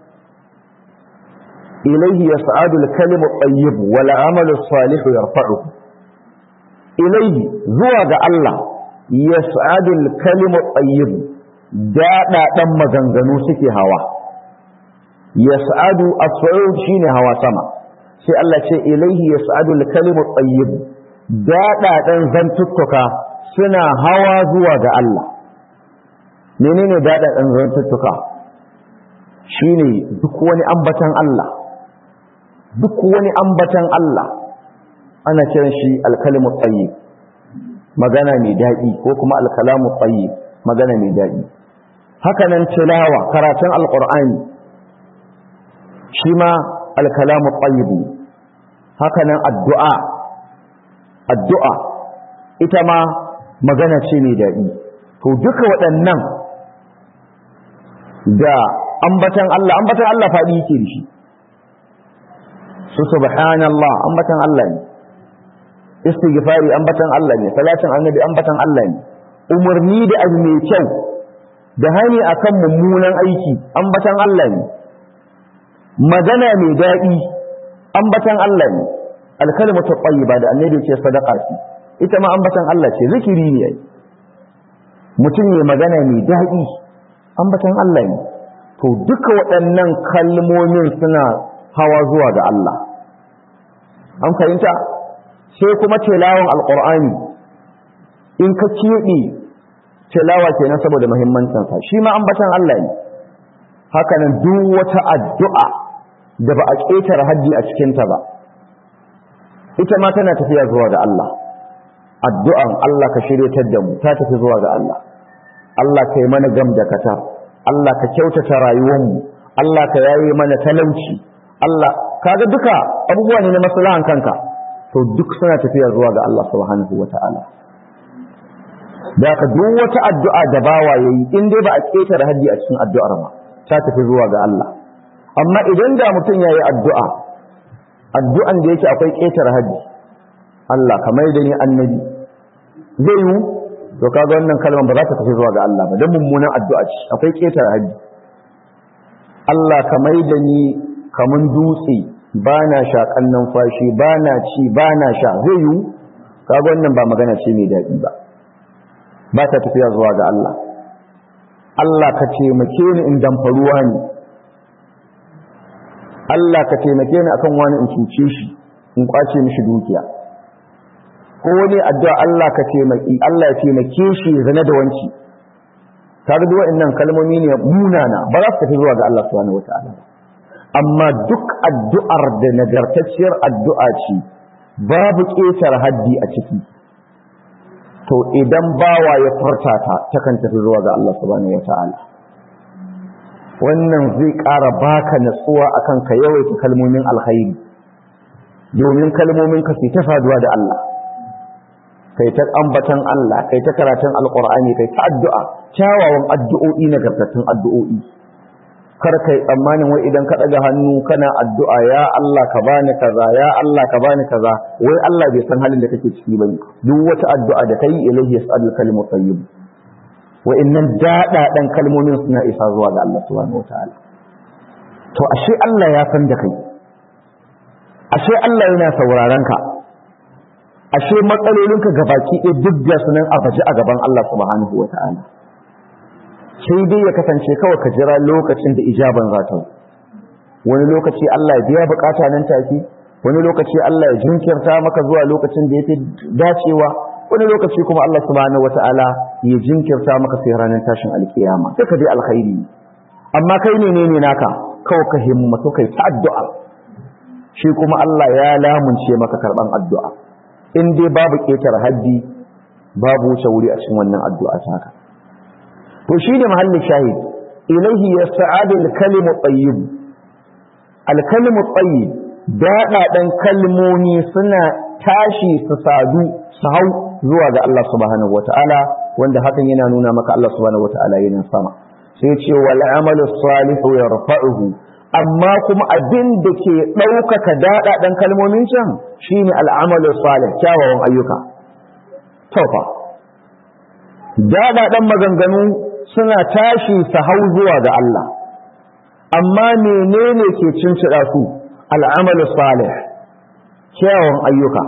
ilaihi yas'adu al-kalimu at-tayyib wal 'amalu as-salihu yarfa'uhu ilaihi zuwa ga Allah yas'adu al-kalimu at-tayyib dada dan maganganu suke hawa yas'adu as-su'ud shine hawa sama sai Allah ce ilaihi yas'adu al-kalimu at-tayyib dada dan zantuttuka suna hawa zuwa ga Allah menene daɗaɗen zantuttuka shine duk wani ambatan Allah duk wani ambatan Allah ana kiran shi alkalimu tsayi magana mai daɗi ko kuma alkalamu tsayi magana mai daɗi hakanan tilawa karatun alƙur'ani shi ma alkalamu tsayi ne hakanan addu'a addu'a ita ma magana ce mai daɗi to duka waɗannan da ambatan Allah ambatan Allah faɗi yake da shi su subhanallah ambatan Allah ne istighfari ambatan Allah ne salatin annabi ambatan Allah ne umarni da abu mai kyau da hani akan mummunan aiki ambatan Allah ne magana mai daɗi ambatan Allah ne alkalimatu tayyiba da annabi ce sadaqa ce ita ma ambatan Allah ce zikiri ne mutum ne magana mai daɗi ambatan Allah ne to duka waɗannan kalmomin suna hawa zuwa ga Allah an fahimta sai kuma tilawan alqur'ani in ka keɓe tilawa kenan saboda muhimmancinsa shi ma ambatan Allah ne haka nan duk wata addu'a da ba a ƙetare haddi a cikinta ba ita ma tana tafiya zuwa ga Allah addu'an Allah ka shiryatar da mu ta tafi zuwa ga Allah Allah ka yi mana gam da kata Allah ka kyautata rayuwarmu Allah ka yaye mana talauci Allah kaga duka abubuwa ne na maslahan kanka to duk suna tafiya zuwa ga Allah subhanahu wata'ala da ka duk wata addu'a da bawa yayi in dai ba a ketare haddi a cikin addu'ar ma ta tafi zuwa ga Allah amma idan da mutum yayi addu'a addu'an da yake akwai ketare haddi Allah kamar da ni annabi zai yi to kaga wannan kalmar ba za ta tafi zuwa ga Allah ba dan mummunan addu'a ce akwai ketare haddi Allah kamar da ni kaman dutse ba na shaƙan numfashi ba na ci ba na sha zai yi kaga wannan ba magana ce mai daɗi ba ba ta tafiya zuwa ga Allah Allah ka taimake ni in damfaruwa ne Allah ka taimake ni akan wani in cuce shi in kwace mishi dukiya ko wani addu'a Allah ka taimaki Allah ya taimake shi zane da wanci kaga duk waɗannan kalmomi ne munana ba za su tafi zuwa ga Allah subhanahu wataala ba amma duk addu'ar da nagartacciyar addu'a ce babu ƙetar haddi a ciki to idan bawa ya furta ta takan tafi zuwa ga Allah subhanahu wata'ala wannan zai ƙara baka natsuwa akan ka yawaita kalmomin alkhairi domin kalmomin ka sai ta faduwa da Allah kai ta ambatan Allah kai ta karatun alqur'ani kai ta addu'a kyawawan addu'o'i nagartattun addu'o'i kar kai tsammanin wai idan ka daga hannu kana addu'a ya Allah ka bani kaza ya Allah ka bani kaza wai Allah bai san halin da kake ciki bane duk wata addu'a da kai ilahi yas'al kalimu tayyib wa innan dada dan kalmomin suna isa zuwa ga Allah subhanahu wataala to ashe Allah ya san da kai ashe Allah yana sauraron ka ashe matsalolinka gabaki ɗaya duk da sunan a baje a gaban Allah subhanahu wataala sai dai ya kasance kawai ka jira lokacin da ijaban za ta wani lokaci Allah ya biya bukata nan take wani lokaci Allah ya jinkirta maka zuwa lokacin da yake dacewa wani lokaci kuma Allah subhanahu wataala ya jinkirta maka sai ranar tashin alkiyama sai ka dai alkhairi amma kai ne ne naka kawai ka himmatu kai ta addu'a shi kuma Allah ya lamunce maka karban addu'a in dai babu ketar haddi babu wuce wuri a cikin wannan addu'a taka to shi ne mahallin shahid ilaihi ya sa'adu alkalimu tsayyib alkalimu tsayyib daɗaɗen kalmomi suna tashi su sadu su hau zuwa ga Allah subhanahu wata'ala wanda hakan yana nuna maka Allah subhanahu wata'ala yana sama sai ce wal amalu salihu yarfa'uhu amma kuma abin da ke ɗaukaka daɗaɗen kalmomin can shine al'amalu salih kyawawan ayyuka taufa daɗaɗen maganganu suna tashi su hau zuwa ga Allah amma menene ke cincida su al'amalu salih kyawun ayyuka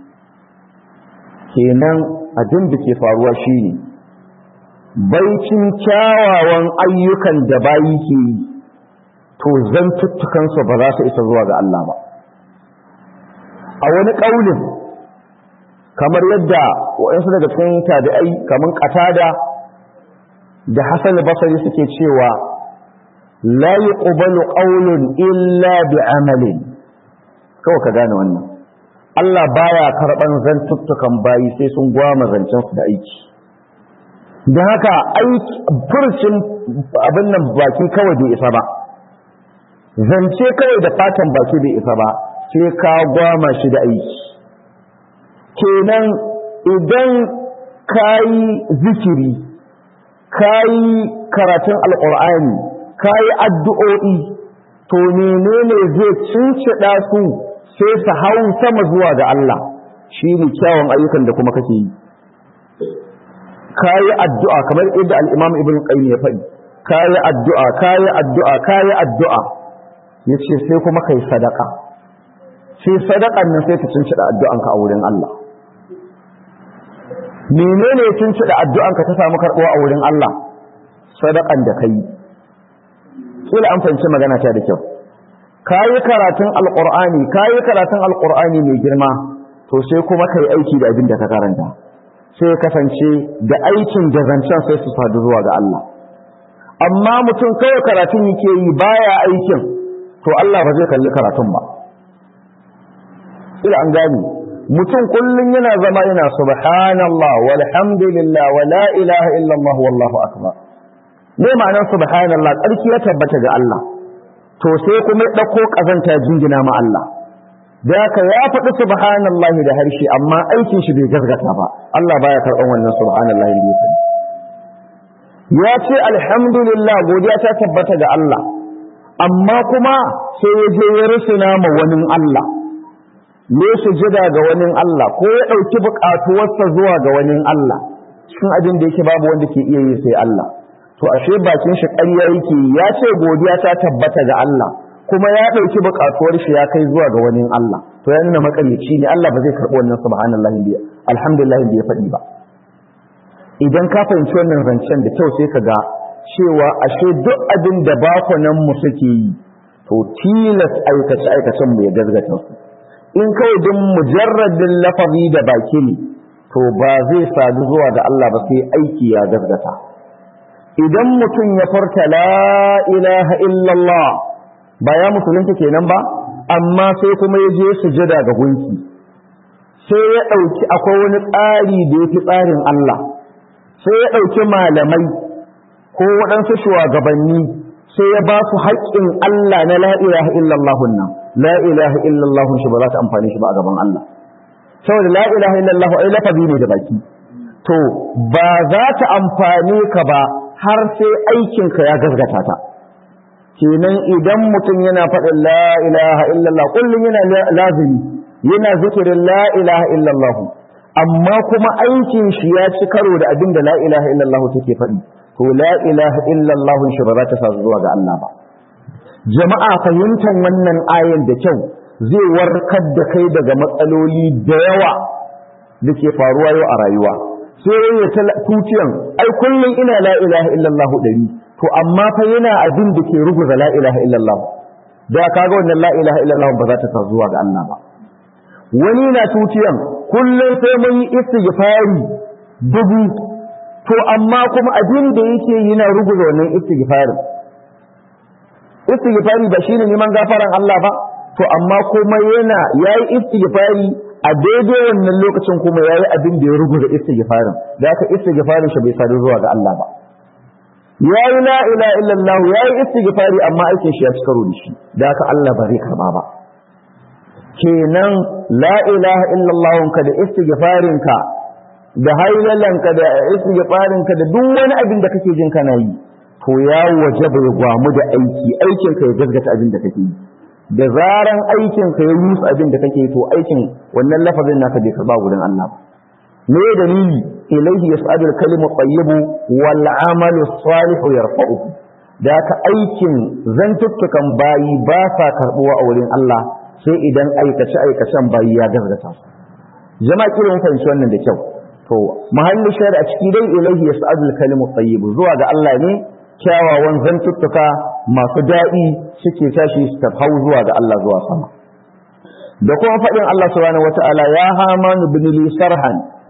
kenan abin da ke faruwa shine baicin kyawawan ayyukan da bayi ke yi to zantuttukansu ba za su isa zuwa ga Allah ba a wani ƙaunin kamar yadda waɗansu daga cikin tabi'ai kamar ƙatada da Hassan Basri suke cewa la yuqbalu qawlun illa bi amalin kawai ka gane wannan Allah baya karban zantuttukan bayi sai sun gwama zancen su da aiki don haka aiki furcin abin nan baki kawai bai isa ba zance kawai da fatan baki bai isa ba sai ka gwama shi da aiki kenan idan ka yi zikiri ka yi karatun alƙur'ani ka yi addu'o'i to menene zai cincida su sai su hau sama zuwa ga Allah shi ne kyawun ayyukan da kuma kake yi ka yi addu'a kamar yadda al'imam ibn qayyim ya faɗi ka yi addu'a ka yi addu'a ka yi addu'a ya ce sai kuma ka yi sadaka sai sadakan nan sai ta cincida addu'anka a wurin Allah menene ya cincida addu'anka ta samu karɓuwa a wurin Allah sadakan da ka yi kila an fahimci magana ta da kyau ka yi karatun alƙur'ani ka yi karatun alƙur'ani mai girma to sai kuma ka yi aiki da abin da ka karanta sai ya kasance da aikin da zancen sai su sadu zuwa ga Allah amma mutum kawai karatun yake yi baya aikin to Allah ba zai kalli karatun ba ila an gani mutum kullum yana zama yana subhanallah walhamdulillah wa la ilaha illallah wallahu akbar me ma'anar subhanallah tsarki ya tabbata ga Allah to sai kuma ya dauko kazanta jingina ma Allah da haka ya faɗi subhanallahi da harshe amma aikin shi bai gaskata ba Allah baya karɓan wannan subhanallahi da ya faɗi ya ce alhamdulillah godiya ta tabbata ga Allah amma kuma sai ya je ya rusuna ma wani Allah ne sujada ga wani Allah ko ya ɗauki buƙatuwarsa zuwa ga wani Allah cikin abin da yake babu wanda ke iya yi sai Allah to ashe bakin shi ƙarya yake ya ce godiya ta tabbata ga Allah kuma ya ɗauki buƙatuwar shi ya kai zuwa ga wani Allah to ya nuna makaryaci ne Allah ba zai karɓi wannan subhanallahi biya alhamdulillah da ya faɗi ba idan ka fahimci wannan zancen da kyau sai ka ga cewa ashe duk abin da bakunan mu suke yi to tilas aikace aikacen mu ya gazgata su in kawai din mujarradin lafazi da baki ne to ba zai sadu zuwa ga Allah ba sai aiki ya gazgata idan mutum ya furta la ilaha illallah ba ya musulunta kenan ba amma sai kuma ya je sujada ga gunki sai ya ɗauki akwai wani tsari da ya fi tsarin Allah sai ya ɗauki malamai ko waɗansu shugabanni sai ya ba su haƙƙin Allah na la ilaha illallah nan la ilaha illallah shi ba za ta amfani shi ba a gaban Allah saboda la ilaha illallah ai lafazi ne da baki to ba za ta amfane ka ba har sai aikinka ya gazgata ta kenan idan mutum yana faɗin la ilaha illallah kullum yana lazimi yana zikirin la ilaha illallah amma kuma aikin shi ya ci karo da abin da la ilaha illallah take faɗi to la ilaha illallah shi ba za ta sa zuwa ga Allah ba jama'a fahimtar wannan ayan da kyau zai warkar da kai daga matsaloli da yawa da ke faruwa yau a rayuwa sai ya tuciyan ai kullum ina la ilaha illallah ɗari to amma fa yana abin da ke ruguza la ilaha illallah da kaga wannan la ilaha illallah ba za ta sa zuwa ga Allah ba wani na tuciyan kullum sai mun yi istighfari dubu to amma kuma abin da yake yana ruguza wannan istighfarin istighfari ba shine neman gafaran Allah ba to amma kuma yana yayi istighfari a daidai wannan lokacin kuma yayi abin da ya ruguza istighfarin da haka istighfarin shi bai sadu zuwa ga Allah ba yayi la ilaha illallah yayi istighfari amma aikin shi ya ci karo da shi da haka Allah ba zai karba ba kenan la ilaha illallah ka da istighfarin ka da hailalan ka da istighfarin ka da duk wani abin da kake jin kana yi to ya wajaba ya gwamu da aiki aikin ka ya gaskata abin da kake yi da zaran aikin ka ya rusa abin da kake yi to aikin wannan lafazin naka bai karba gurin Allah ba me dalili ilaihi yas'adu al-kalimu tayyibu wal 'amalu salihu yarfa'uhu da ka aikin zantuttukan bayi ba sa karbuwa a wurin Allah sai idan aikace aikacen bayi ya gaskata su jama'a kiran fahimci wannan da kyau to mahalli shari'a a ciki dai ilaihi yas'adu al-kalimu tayyibu zuwa ga Allah ne kyawawan zantuttuka masu daɗi suke tashi su hau zuwa ga Allah zuwa sama da kuma faɗin Allah subhanahu wata'ala ya hamanu bin li sarhan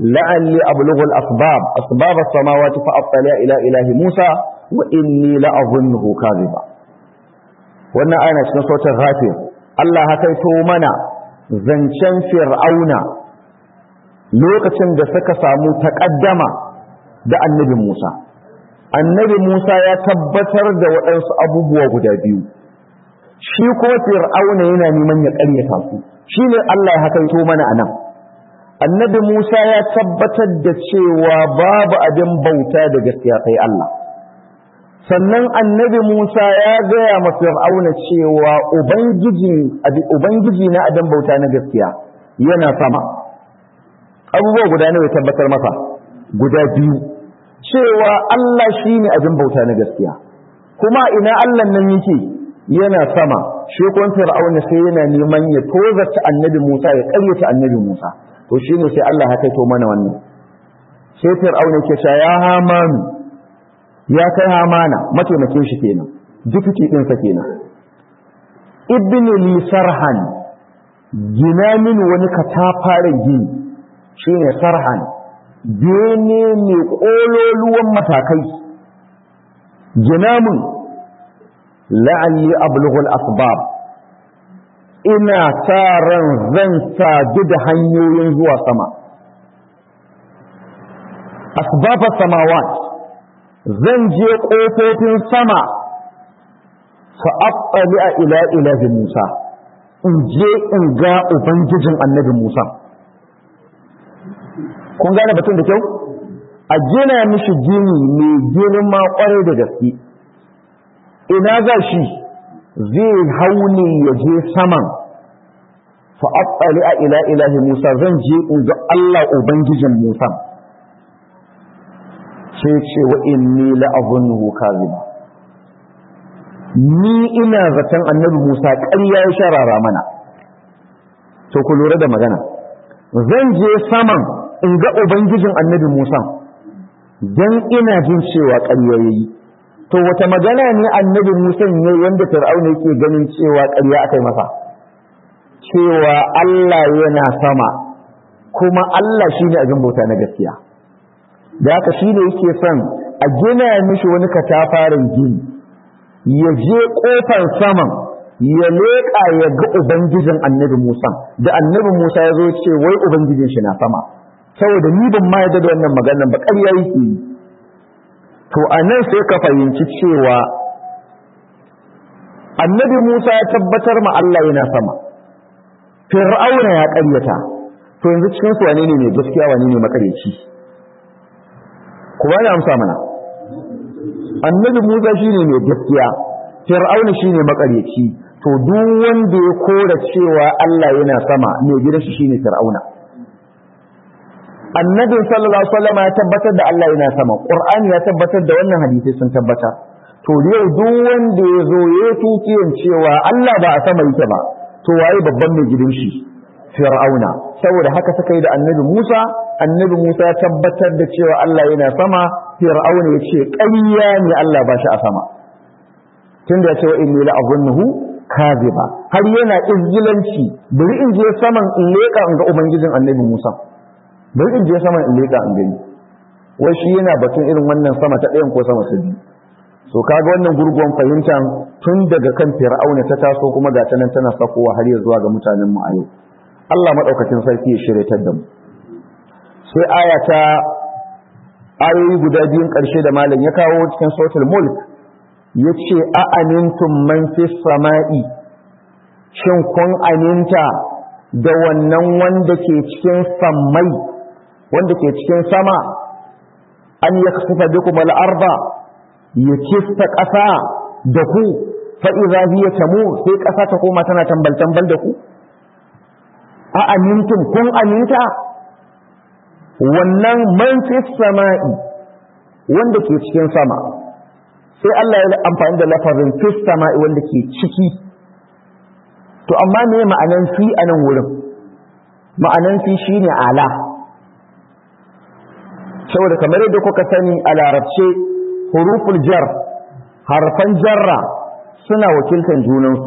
la'alli ablughu al-asbab asbab as-samawati fa attali ila ilahi Musa wa inni la'azunnuhu kadhiba wannan aya cikin sautin ghafir Allah haka to mana zancen fir'auna lokacin da suka samu takaddama da annabi Musa annabi Musa ya tabbatar da waɗansu abubuwa guda biyu shi kuma fir'auna yana neman ya ƙaryata su shine Allah ya hakaito mana anan annabi Musa ya tabbatar da cewa babu abin bauta da gaskiya sai Allah sannan annabi Musa ya gaya ma fir'auna cewa ubangiji ubangiji na abin bauta na gaskiya yana sama abubuwa guda nawa ya tabbatar masa guda biyu cewa Allah shine abin bauta na gaskiya kuma ina Allah nan yake yana sama shi kun fir'auna sai yana neman ya tozarta annabi Musa ya karyata annabi Musa to shine sai Allah ya kaito mana wannan sai fir'auna ke cewa ya hamanu ya kai hamana mataimakin shi kenan dukki din sa kenan ibn li sarhan gina min wani katafaren gini shine sarhan bene mai kololuwan matakai gina min la'alli ablughul asbab ina sa ran zan sadu da hanyoyin zuwa sama asbaba samawat zan je ƙofofin sama fa attali a ila ilahi Musa in je in ga ubangijin annabi Musa kun gane batun da kyau a gina mishi gini mai girma kwarai da gaske ina za shi zai hauni ya je saman fa attali a ila ilahi Musa zan je in ga Allah ubangijin Musa sai ce wa inni la azunnuhu kadhiba ni ina zaton annabi Musa ƙarya ya sharara mana to ku lura da magana zan je saman in ga ubangijin annabi Musa dan ina jin cewa ƙarya yayi to wata magana ne annabi Musa ne wanda Fir'auna yake ganin cewa ƙarya akai masa cewa Allah yana sama kuma Allah shine abin bauta na gaskiya da haka shine yake son a gina mishi wani katafaren gini ya je kofar saman ya leƙa ya ga ubangijin annabi Musa da annabi Musa ya zo ce wai ubangijin shi na sama saboda ni ban ma yadda da wannan maganar ba ƙarya yake yi to a nan sai ka fahimci cewa annabi Musa ya tabbatar ma Allah yana sama fir'auna ya ƙaryata to yanzu cikin su wane ne mai gaskiya wane ne makareci ku ba amsa mana annabi Musa shine mai gaskiya fir'auna shine makareci to duk wanda ya kora cewa Allah yana sama mai gidan shi shine fir'auna annabi sallallahu alaihi wasallam ya tabbatar da Allah yana sama qur'ani ya tabbatar da wannan hadisi sun tabbata to yau duk wanda ya zo ya tukiyan cewa Allah ba a sama yake ba to waye babban mai gidan shi fir'auna saboda haka suka yi da annabi Musa annabi Musa ya tabbatar da cewa Allah yana sama fir'auna ya ce ƙarya ne Allah ba shi a sama tunda ya ce wa inni la azunnuhu kaziba har yana izgilanci bari in je saman in leka in ga ubangijin annabi Musa bari in je saman in leka in gani wai shi yana batun irin wannan sama ta ɗayan ko sama ta biyu so kaga wannan gurguwan fahimtar tun daga kan fir'auna ta taso kuma ga ta nan tana sakowa har ya zuwa ga mutanen mu a yau Allah madaukakin sarki ya shiryatar da mu sai aya ta ayoyi guda biyun ƙarshe da malam ya kawo cikin suratul mulk yace a amintum man fis sama'i shin kun aminta da wannan wanda ke cikin sammai wanda ke cikin sama an yakhsifa bikum al-arda ya kista ƙasa da ku fa'iza hiya tamu sai ƙasa ta koma tana tambal-tambal da ku? A amintum kun aminta? Wannan man fi sama'i wanda ke cikin sama, sai Allah ya amfani da lafazin fi sama'i wanda ke ciki. To, amma ne ma'anan fi a nan wurin? Ma'anan fi shi ne ala. Saboda kamar yadda kuka sani a larabce huruful jar harfan jarra suna wakiltan junansu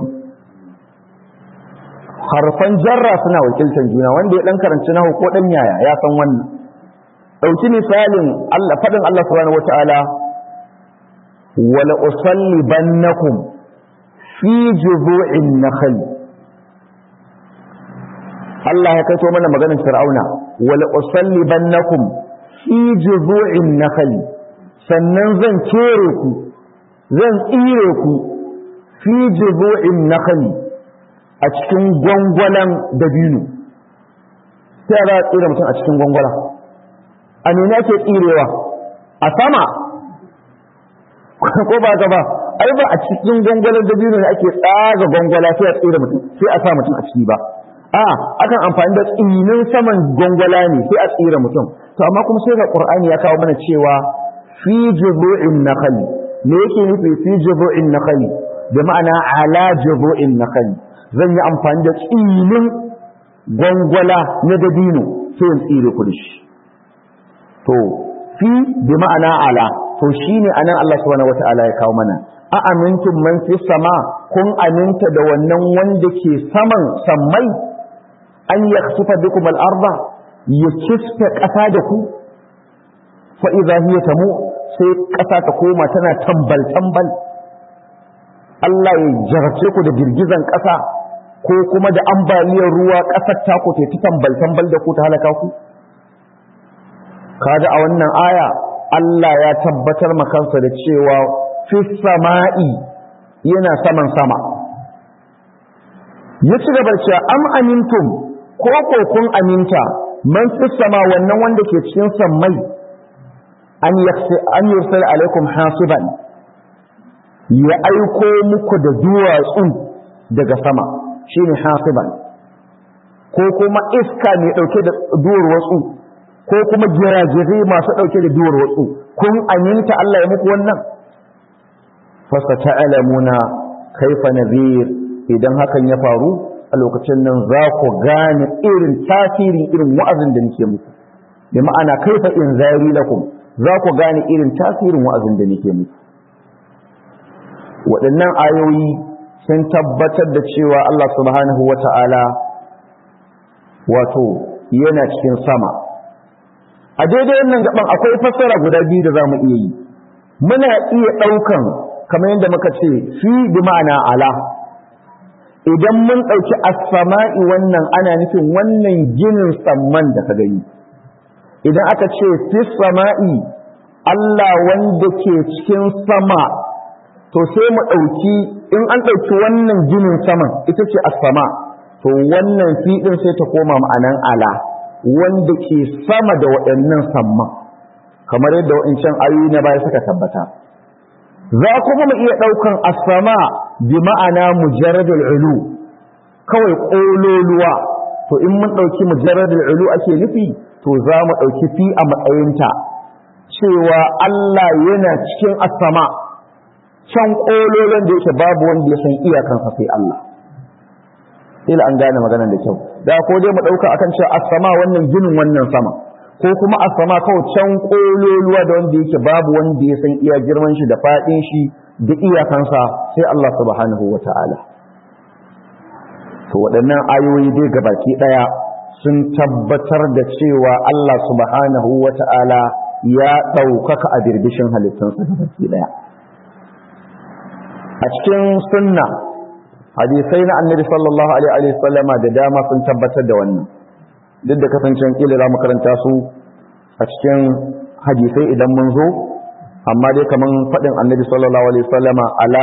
harfan jarra suna wakiltan juna wanda ya dan karanci nahu ko dan yaya ya san wannan dauki misalin Allah fadin Allah subhanahu wataala wala usallibannakum fi juzu'in nakhl Allah ya kaito mana maganar Fir'auna wala usallibannakum fi juzu'in nakhl sannan zan kere ku zan tsire ku fi juzu'in nakhl a cikin gwangwalan dabino sai za a tsire mutum a cikin gwangwala a nuna ke tsirewa a sama ko ba ta ba ai ba a cikin gwangwalan dabino ne ake tsaga gwangwala sai a tsire mutum sai a sa mutum a ciki ba a akan amfani da tsinin saman gwangwala ne sai a tsire mutum to amma kuma sai ga qur'ani ya kawo mana cewa fi juzu'in nakhli me yake nufi fi juzu'in nakhli da ma'ana ala juzu'in nakhli zan yi amfani da tsinin gwangwala na dabino sai in tsire ku da shi to fi bi ma'ana ala to shine anan Allah subhanahu wata'ala ya kawo mana a amintum man fi sama kun aminta da wannan wanda ke saman sammai an yakhsufa bikum al-arda ya kisfe ƙasa da ku fa idza hiya tamu sai ƙasa ta koma tana tambal tambal Allah ya jarce ku da girgizan ƙasa ko kuma da ambaliyar ruwa ƙasar ta ku ta tambal tambal da ku ta halaka ku kaga a wannan aya Allah ya tabbatar makansa da cewa fi sama'i yana saman sama ya ci gaba cewa am amintum ko ko kun aminta man fi sama wannan wanda ke cikin sammai an yaksi an yursal alaikum hasiban ya aiko muku da duwatsu daga sama shine hasiban ko kuma iska mai dauke da duwar watsu ko kuma jirajirai masu dauke da duwar watsu kun aminta Allah ya muku wannan fasa ta'lamuna kaifa nadhir idan hakan ya faru a lokacin nan za ku gane irin tasirin irin wa'azin da nake muku bi ma'ana kaifa in zari lakum za ku gane irin tasirin wa'azin da nake muku waɗannan ayoyi sun tabbatar da cewa Allah subhanahu wata'ala wato yana cikin sama a daidai wannan gaban akwai fassara guda biyu da za mu iya yi muna iya ɗaukan kamar yadda muka ce fi bi ma'ana ala idan mun ɗauki as-sama'i wannan ana nufin wannan ginin samman da ka gani idan aka ce fi sama'i Allah wanda ke cikin sama to sai mu ɗauki in an ɗauki wannan ginin saman ita ce as-sama to wannan fi ɗin sai ta koma ma'anan ala wanda ke sama da waɗannan samman kamar yadda waɗancan ayoyi na baya suka tabbata za kuma mu iya ɗaukan as-sama bi ma'ana mujarradul ulu kawai ƙololuwa to in mun ɗauki mujarradul ulu ake nufi to za mu ɗauki fi a matsayinta cewa Allah yana cikin as-sama can ƙololon da yake babu wanda ya san iyakansa sai Allah ila an gane maganar da kyau da ko dai mu ɗauka akan cewa as-sama wannan ginin wannan sama ko kuma as-sama kawai can ƙololuwa da wanda yake babu wanda ya san iya girman shi da faɗin shi da iyakansa sai Allah subhanahu wata'ala to waɗannan ayoyi dai gabaki ɗaya sun tabbatar da cewa Allah subhanahu wata'ala ya ɗaukaka a birbishin halittunsa gabaki ɗaya a cikin sunna hadisai na annabi sallallahu alaihi wa sallama da dama sun tabbatar da wannan duk da kasancen kila za mu karanta su a cikin hadisai idan mun zo amma dai kaman faɗin annabi sallallahu alaihi wa sallama ala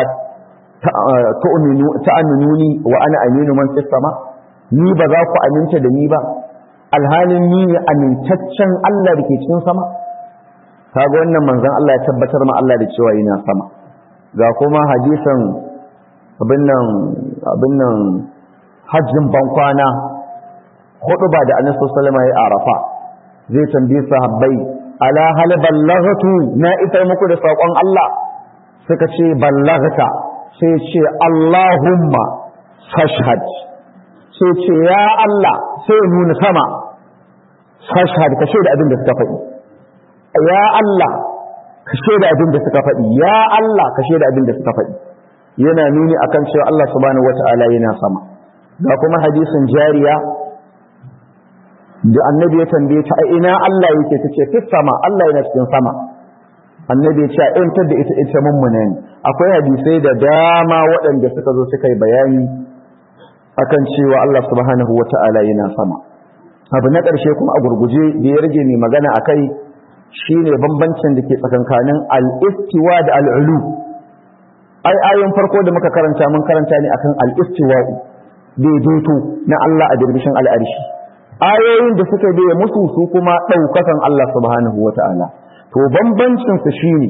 ta'aminuni wa ana aminu man fis sama ni ba za ku aminta da ni ba alhalin ni ne amintaccen Allah da ke cikin sama kaga wannan manzon Allah ya tabbatar ma Allah da cewa yana sama ga kuma hadisan abin nan abin nan hajjin bankwana hudu ba da annabi sallallahu alaihi wasallam ya arafa zai tambaye sahabbai ala hal ballaghtu na isar muku da sakon Allah suka ce ballaghta sai ce Allahumma fashhad sai ce ya Allah sai nuna sama fashhad ka shaida abin da suka faɗi ya Allah ka shaida abin da suka faɗi ya Allah ka shaida abin da suka faɗi yana nuni akan cewa Allah subhanahu wata'ala yana sama ga kuma hadisin jariya da annabi ya tambaye ta a ina Allah yake tace fis sama Allah yana cikin sama annabi ya ce in ta da ita ita mummuna ne akwai hadisai da dama waɗanda suka zo suka yi bayani akan cewa Allah subhanahu wata'ala yana sama abu na ƙarshe kuma a gurguje da ya rage mai magana akai shine bambancin da ke tsakankanin al-istiwa da al-ulu ai ayoyin farko da muka karanta mun karanta ne akan al-istiwa'u daidaito na Allah a dirbishin al'arshi ayoyin da suka biye musu su kuma ɗaukakan Allah subhanahu wata'ala to bambancin su shine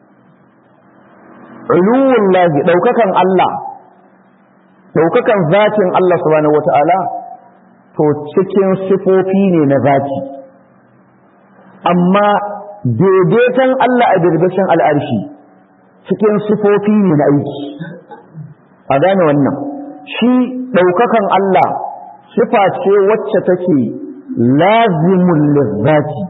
uluwun lahi ɗaukakan Allah ɗaukakan zatin Allah subhanahu wata'ala to cikin sifofi ne na zati amma daidaiton Allah a dirbishin al'arshi cikin sifofi ne na aiki a gane wannan shi ɗaukakan Allah sifa ce wacce take lazimun lizzati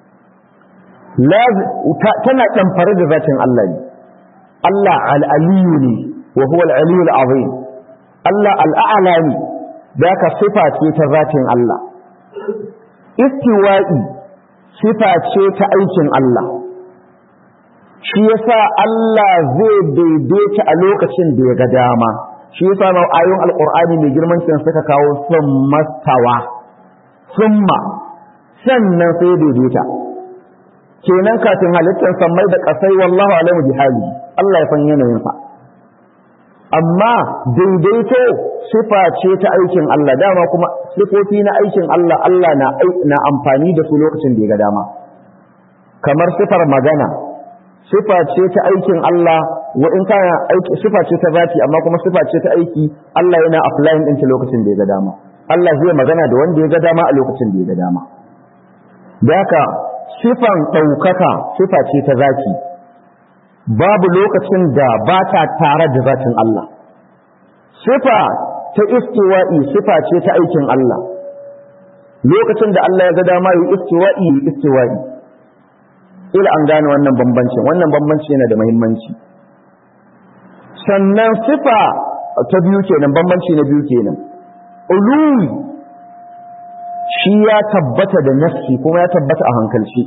tana ɗamfare da zatin Allah ne Allah al'aliyu ne wa huwa al'aliyu al'azim Allah al'a'ala ne da ka sifa ce ta zatin Allah istiwa'i sifa ce ta aikin Allah shi yasa Allah zai daidaita a lokacin da ya ga dama shi yasa ma ayoyin alqur'ani mai girman cin suka kawo summa tawa summa sannan sai daidaita kenan kafin halittar sammai da kasai wallahu alamu bihali Allah ya san yanayin sa amma daidaito sifa ce ta aikin Allah dama kuma sifofi na aikin Allah Allah na na amfani da su lokacin da ya ga dama kamar sifar magana sifa ce ta aikin Allah wa in kana aiki sifa ce ta zati amma kuma sifa ce ta aiki Allah yana applying din ta lokacin da ya ga dama Allah zai magana da wanda ya ga dama a lokacin da ya ga dama da haka sifan ɗaukaka sifa ce ta zati babu lokacin da ba ta tare da zatin Allah sifa ta istiwa'i sifa ce ta aikin Allah lokacin da Allah ya ga dama yi istiwa'i yi istiwa'i ila an gane wannan bambancin wannan bambanci yana da muhimmanci sannan sifa ta biyu kenan bambanci na biyu kenan uluwi shi ya tabbata da nassi kuma ya tabbata a hankalci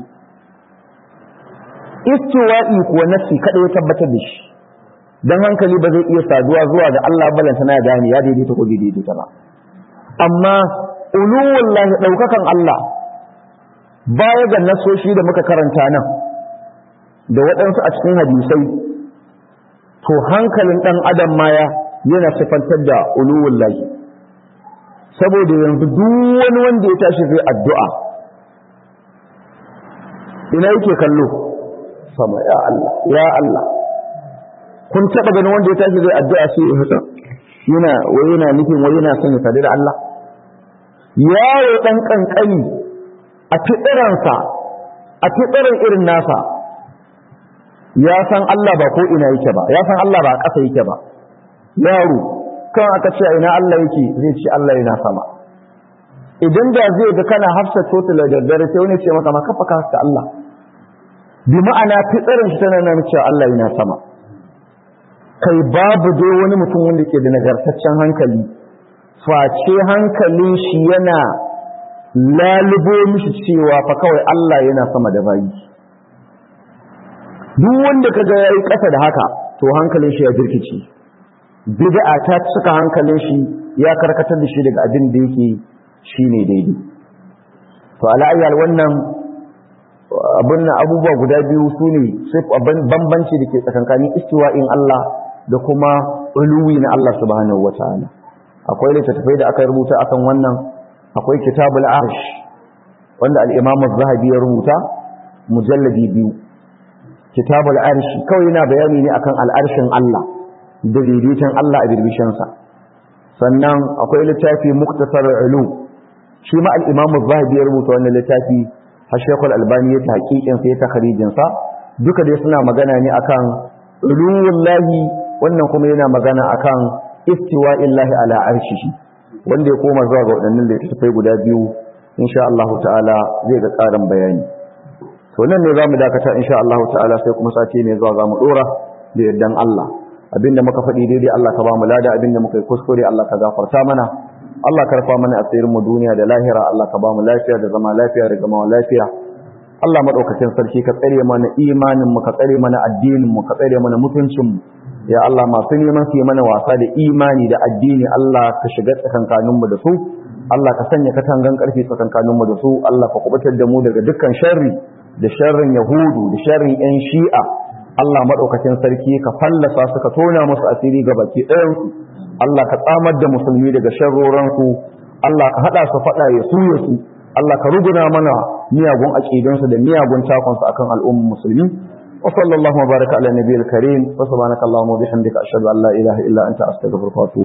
istiwa'i kuwa nassi kada ya tabbatar da shi dan hankali ba zai iya saduwa zuwa ga Allah balanta na gane ya daidaita ko daidaita ba amma uluwullahi daukakan Allah baya ga nasoshi da muka karanta nan da waɗansu a cikin hadisai to hankalin ɗan adam maya yana sifantar da uluwun lahi saboda yanzu duk wani wanda ya tashi zai addu'a ina yake kallo sama ya Allah ya Allah kun taɓa ganin wanda ya tashi zai addu'a sai ya haka yana wai yana nufin wai yana son ya sadu da Allah yaro ɗan ƙanƙani a fitiransa a fitiran irin nasa ya san Allah ba ko ina yake ba ya san Allah ba a ƙasa yake ba yaro kan aka ce ina Allah yake zai ce Allah yana sama idan da zai ga kana hafsa total da daddare sai wani ce maka ma kafa ka hafsa Allah bi ma'ana fitsarin shi tana nan cewa Allah yana sama kai babu dai wani mutum wanda ke da nagartaccen hankali face hankalin shi yana lalubo mishi cewa fa kawai Allah yana sama da bayi duk wanda kaga yayi ƙasa da haka to hankalin shi ya jirkice bid'a ta cika hankalin shi ya karkatar da shi daga abin da yake shine daidai to ala ayyal wannan abun abubuwa guda biyu sune sai bambanci da ke tsakankanin istiwa'in Allah da kuma uluwi na Allah subhanahu wataala akwai littattafai da aka rubuta akan wannan akwai kitabul arsh wanda al-imam az-zahabi ya rubuta mujalladi biyu kitabul arshi kawai yana bayani ne akan al'arshin Allah da daidaiton Allah a birbishinsa sannan akwai littafi muktasar ulu shi ma al-imamu zahabi ya rubuta wannan littafi har shekul albani ya ta hakikin sa ya ta kharijin sa duka dai suna magana ne akan uluwullahi wannan kuma yana magana akan istiwa'illahi ala arshihi wanda ya koma zuwa ga waɗannan littattafai guda biyu insha Allah ta'ala zai ga ƙarin bayani to nan ne zamu dakata insha Allah ta'ala sai kuma sati ne zuwa zamu dora da yardan Allah abinda muka faɗi daidai Allah ka ba mu lada abinda muka yi kuskure Allah ka gafarta mana Allah ka rufa mana asirin mu duniya da lahira Allah ka ba mu lafiya da zama lafiya da gama lafiya Allah madaukakin sarki ka tsare mana imanin mu ka tsare mana addinin mu ka tsare mana mutuncin mu ya Allah masu neman su yi mana wasa da imani da addini Allah ka shiga tsakankanin mu da su Allah ka sanya katangan karfi tsakankanin mu da su Allah ka kubutar da mu daga dukkan sharri da sharrin yahudu da sharrin yan shi'a Allah madaukakin sarki ka fallasa su ka tona musu asiri ga baki ɗayan su Allah ka tsamar da musulmi daga sharroran su Allah ka hada su fada ya su ya su Allah ka ruguna mana miyagun aqidansu da miyagun takonsu akan al'ummar musulmi وصلى الله وبارك على النبي الكريم وسبحانك اللهم وبحمدك أشهد أن لا إله إلا أنت أستغفرك وأتوب